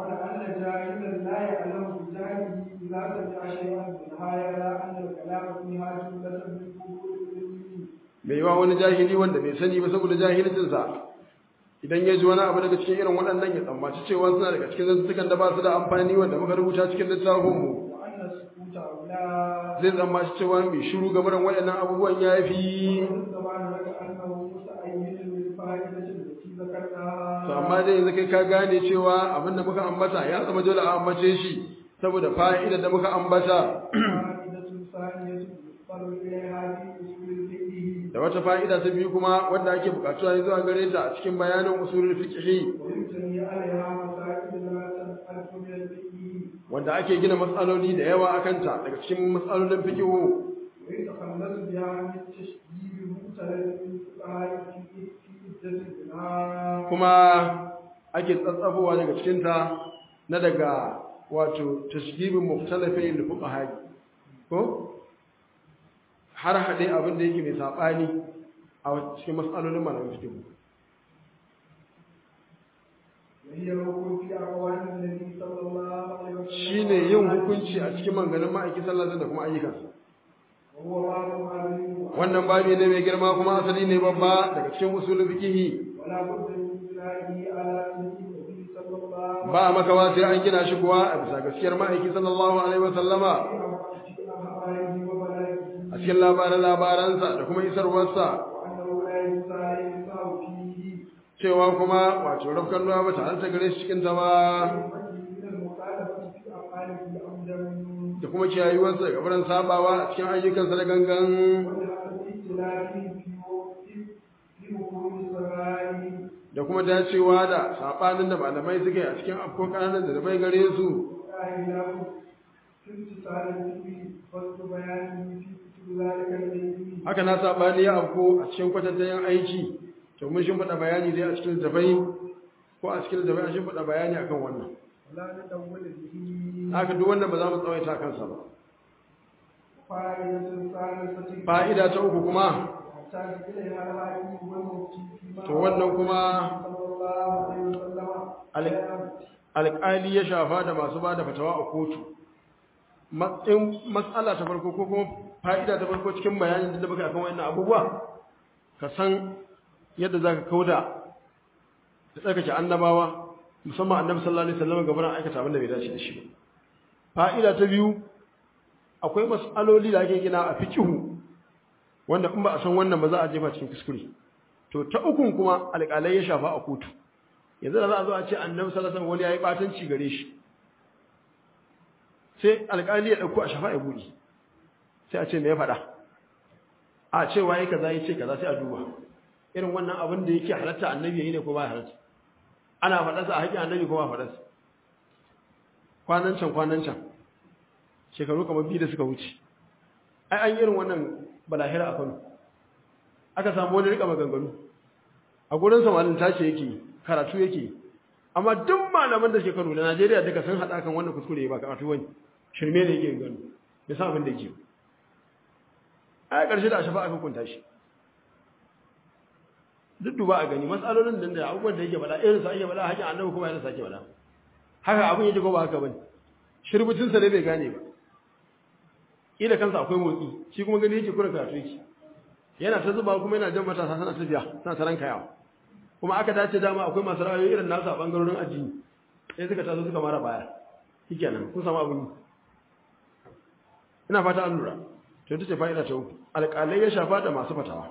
جاهلا لا يعلم بجهله إذا سمع شيئا منها يرى أن الكلام فيها جملة من قبول العلم mai yiwa wani jahili wanda bai sani ba saboda jahilcinsa idan ya ji wani abu daga cikin irin waɗannan ya tsammaci cewa suna daga cikin zantukan da ba su da amfani wanda muka rubuta cikin littafinmu وأن السكوت أولى zai tsammaci cewa mai shiru game da waɗannan abubuwan ya fi طبعا لك أنه متأيد بالفائدة التي ذكرناها to amma dai yanzu kai ka gane cewa abin da muka ambata ya zama dole a ambace shi saboda fa'idar da muka ambata فائدة ثانية يضطر إليها في أصول الفقه da wata fa'ida ta biyu kuma wanda ake bukatuwa ne zuwa gare ta a cikin bayanin usulul fiqh ويبتني عليها مسائل لا تنحرف من الفقه wanda ake gina matsaloli da yawa akan ta daga cikin matsalolin fiqh ويتخلص بها من تشديد مختلف الفقهاء في في عدة البناء kuma ake tsatsafowa daga cikin ta na daga wato tashdibin mukhtalafin lil fuqaha ko har hade abin da yake mai sabani a cikin matsalolin malamin fiqh وهي الوقوف في أقوال النبي صلى الله عليه وسلم shine yin hukunci a cikin manganin ma'aiki sallallahu alaihi da kuma ayyukansa وهو باب عظيم wannan babi ne mai girma kuma asali ne babba daga cikin usulul fiqh ولا بد من بنائه على سنة النبي صلى الله عليه ba makawa sai an gina shi kuwa a bisa gaskiyar ma'aiki sallallahu alaihi wasallama وسلم أخباره وبلاغه a cikin labaran labaransa da kuma isarwarsa وأنه لا ينسى ينسى فيه cewa kuma wato rafkan ruwa ba tare ta gare shi cikin ta ba من المخالفة في أفعاله عمدا da kuma kiyayuwarsa ga barin sabawa a cikin ayyukansa da gangan ولحسب اختلافه في وقت في وقوع الصغائر da kuma dacewa da sabanin da malamai suka yi a cikin afkon kananan da bai gare su وإله في امتثال الفكر فصل بيانه في كتب ذلك العلم haka na sabani ya afko a cikin kwatantayen aiki to mun shimfiɗa bayani dai a cikin littafai ko a cikin littafai an shimfiɗa bayani akan wannan ولا نطول به haka duk wanda ba za mu tsawaita kansa ba فائدة ثالثة fa'ida ta uku kuma يحتاج إليها الحاكم والمفتي فيما to wannan kuma صلى الله عليه وسلم al- alƙali ya shafa da masu ba da fatawa a kotu matsayin matsala ta farko ko kuma fa'ida ta farko cikin bayanin da muka akan wannan abubuwa ka san yadda za ka kauda da tsarkake annabawa musamman annabi sallallahu alaihi wasallam gaban aikata abin da bai dace da shi ba fa'ida ta biyu akwai mas'aloli da ake gina a fiqhu wanda in ba a san wannan ba za a jefa cikin kuskure to ta ukun kuma alƙalai ya shafa a kotu yanzu da za a zo a ce annabi sallallahu alaihi wasallam wani yayi batanci gare shi sai alƙali ya dauko a shafa ya buɗe sai a ce me ya faɗa a ce waye kaza yace kaza sai a duba irin wannan abin da yake halatta annabi yayi ne ko ba ya halatta ana faɗa sa a haƙin annabi ko ba faɗa sa kwanan can kwanan can shekaru kamar biyu da suka wuce ai an yi irin wannan balahira a Kano aka samu wani rika maganganu a gurin samalin tashi yake karatu yake amma duk malaman da shekaru da Najeriya duka sun hada kan wannan kuskure ba karatu wani shirme ne yake gano ya sa abin da yake a ƙarshe da a shafa aka kunta shi duk duba a gani matsalolin da da abubuwan da yake bada irin sa ake bada hakin annabi kuma yana sake bada haka abin yake ko ba haka bane shirbutin sa ne bai gane ba ila kansa akwai motsi shi kuma gani yake kurin karatu yake yana ta zuba kuma yana jan matasa sana tafiya sana ta ranka yawa kuma aka dace dama akwai masu ra'ayoyi irin nasu a bangarorin addini sai suka taso suka mara baya shikenan kun samu abin ina fata an lura to ita ce fa'ida ta uku alƙalai ya shafa da masu fatawa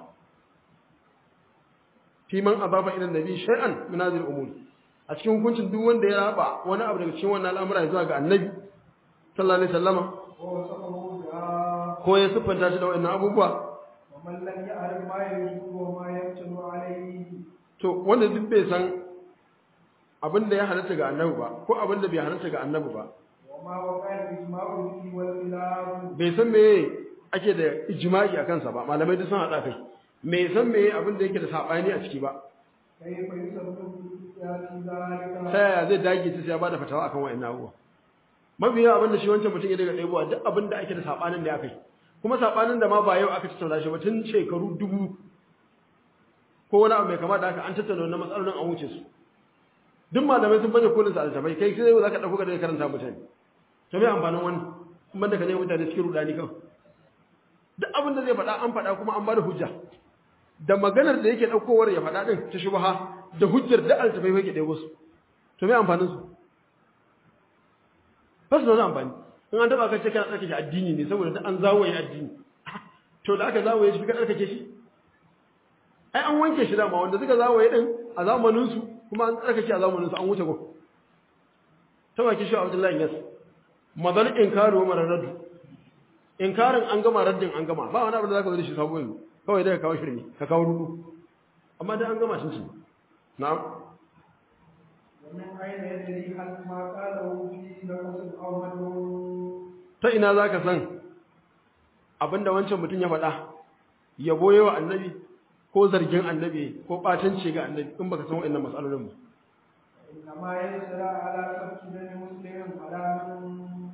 fi man abafa ila nabi shay'an min hadhihi al-umur a cikin hukuncin duk wanda ya raba wani abu daga cikin wannan al'amura zuwa ga annabi sallallahu alaihi wasallama ووصفه بها ko ya siffanta shi da wannan abubuwa ومن لم يعرف ما يجوز وما يمتنع عليه to wanda duk bai san abin da ya halatta ga annabi ba ko abin da bai halatta ga annabi ba وما وقع الإجماع فيه والخلاف bai san me ake da ijma'i a kansa ba malamai duk sun haɗa kai me san me abin da yake da saɓani a ciki ba كيف يسبب في ذلك ta yaya zai dage ta sai ya bada fatawa akan wa'annan abubuwa mafi yawa abin da shi wancan mutum ya daga ɗaibuwa duk abin da ake da saɓanin da aka yi kuma saɓanin da ma ba yau aka tattauna shi ba tun shekaru dubu ko wani abu mai kama da haka an tattauna wannan matsalolin an wuce su duk malamai sun baje kolin sa altabai kai sai za ka dauko ka daga karanta mutane to me amfanin wannan kuma da ka ne mutane cikin rudani kawai duk abin da zai faɗa an faɗa kuma an bada hujja da maganar da yake daukowar ya faɗa din ta shubha da hujjar da altabai yake ɗebo su to me amfanin su ba su da wani amfani in an taba ka ce kana tsarkake addini ne saboda da an zawaye addini to da aka zawaye shi ka tsarkake shi ai an wanke shi dama wanda suka zawaye din a zamanin su kuma an tsarkake a zamanin su an wuce gon ta baki shi Abdullahi Yas madal inkaru wa raddu inkarin an gama raddin an gama ba wani abu da zaka zo da shi sabo yanzu kawai dai ka kawo shirme ka kawo rudu amma dai an gama shi na'am ومن أين يدري هل ما قاله فيه نقص أو مدعو ta ina za ka san abinda wancan mutum ya faɗa yabo yawa annabi ko zargin annabi ko ɓatanci ga annabi in baka san wa'annan matsalolin ba إنما يسرى على سبك بن مسلم على من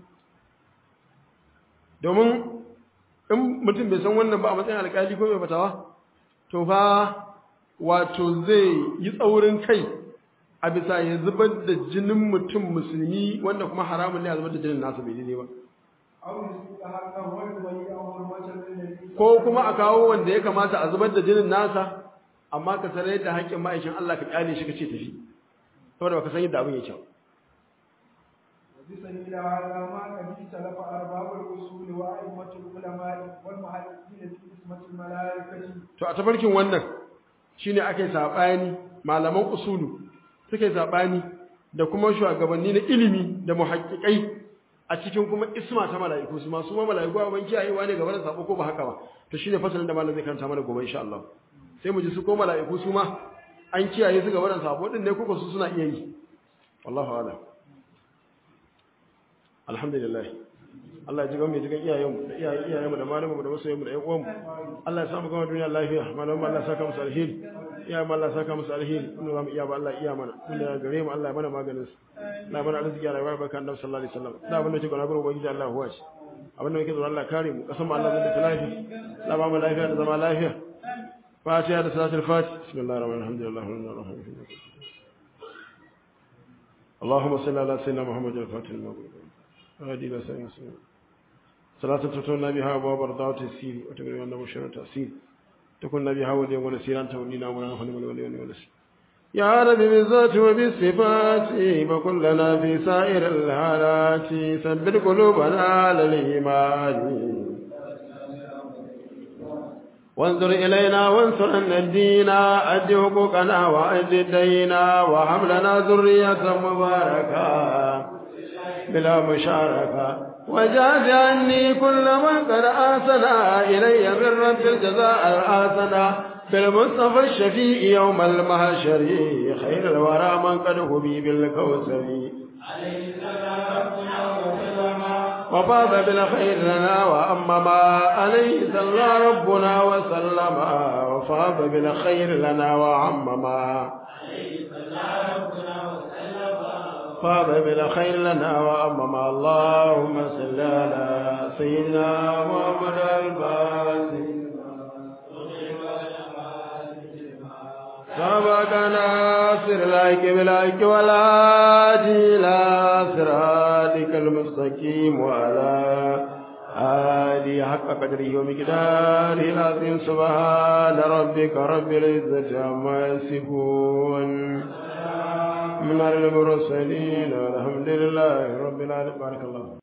domin in mutum bai san wannan ba a matsayin alƙali ko mai fatawa to fa wato zai yi tsaurin kai a bisa ya zubar da jinin mutum musulmi wanda kuma haramun ne a zubar da jinin nasa bai daidai ba أو يسوق حقه ويولي حرمة النبي ko kuma a kawo wanda ya kamata a zubar da jinin nasa amma ka sanar da haƙƙin ma'aikin Allah ka kyale shi ka ce tafi saboda baka san yadda abin yake ba وبسبيل هذا ما قد اختلف أرباب الأصول وأئمة العلماء والمحدثين في اسمة الملائكة to a tafarkin wannan shine ake sabani malaman usulu suke sabani da kuma shugabanni na ilimi da muhaqqiqai a cikin kuma isma ta mala'iku su ma su ma mala'iku a ban kiyayewa ne gaba da sabo ko ba haka ba to shine fasalin da malam zai karanta mana gobe insha Allah sai mu ji su ko mala'iku su ma an kiyaye su gaba da sabo din ne ko su suna iya yi wallahu a'lam alhamdulillah Allah ya ji gamu ya ji gan iyayenmu da iyayen iyayenmu da malamanmu da masoyanmu da ƴan uwanmu Allah ya samu gama duniya lafiya malamanmu Allah ya saka musu alheri iyayenmu Allah ya saka musu alheri in ba mu iya ba Allah ya iya mana tun da gare mu Allah ya mana maganin su Allah ya mana arziki a rayuwar barka annabi sallallahu alaihi wasallam da abin da yake gona gurin ubangiji Allah ya huwace abin da yake zuwa Allah kare mu kasan mu Allah zai da lafiya Allah ba mu lafiya da zama lafiya fatiha da salatul fatih bismillahir rahmanir rahim alhamdulillahi rabbil alamin اللهم صل على سيدنا محمد الفاتح المغلوب هادي الى سيدنا محمد صلاة تتولى بها أبواب رضاوة السير وتقريبا أنه شر تأسير تكون بها ولي ونسيرا تولينا ومنا نحن من ولي ونسير يا رب بالذات وبالصفات فكلنا في سائر الحالات ثبت قلوبنا على الإيمان وانظر إلينا وانصرنا الدين أد حقوقنا وأد دينا وهب لنا ذرية مباركة بلا مشاركة وجاز عني كل من قد آسنا إلي من رب الجزاء الحسنة بالمصطفى الشفيع يوم المحشر خير الورى من قد هبي بالكوثر وفاض بالخير لنا وأمما عليه صلى ربنا وسلم وفاض بالخير لنا وعمما فاض بالخير لنا وأمما اللهم صل على سيدنا محمد الفاتح سبق ناصر لك بلاك ولا إلى صراطك المستقيم وعلى آله حق قدره ومقداره العظيم سبحان ربك رب العزة عما يصفون من المرسلين والحمد لله رب العالمين بارك الله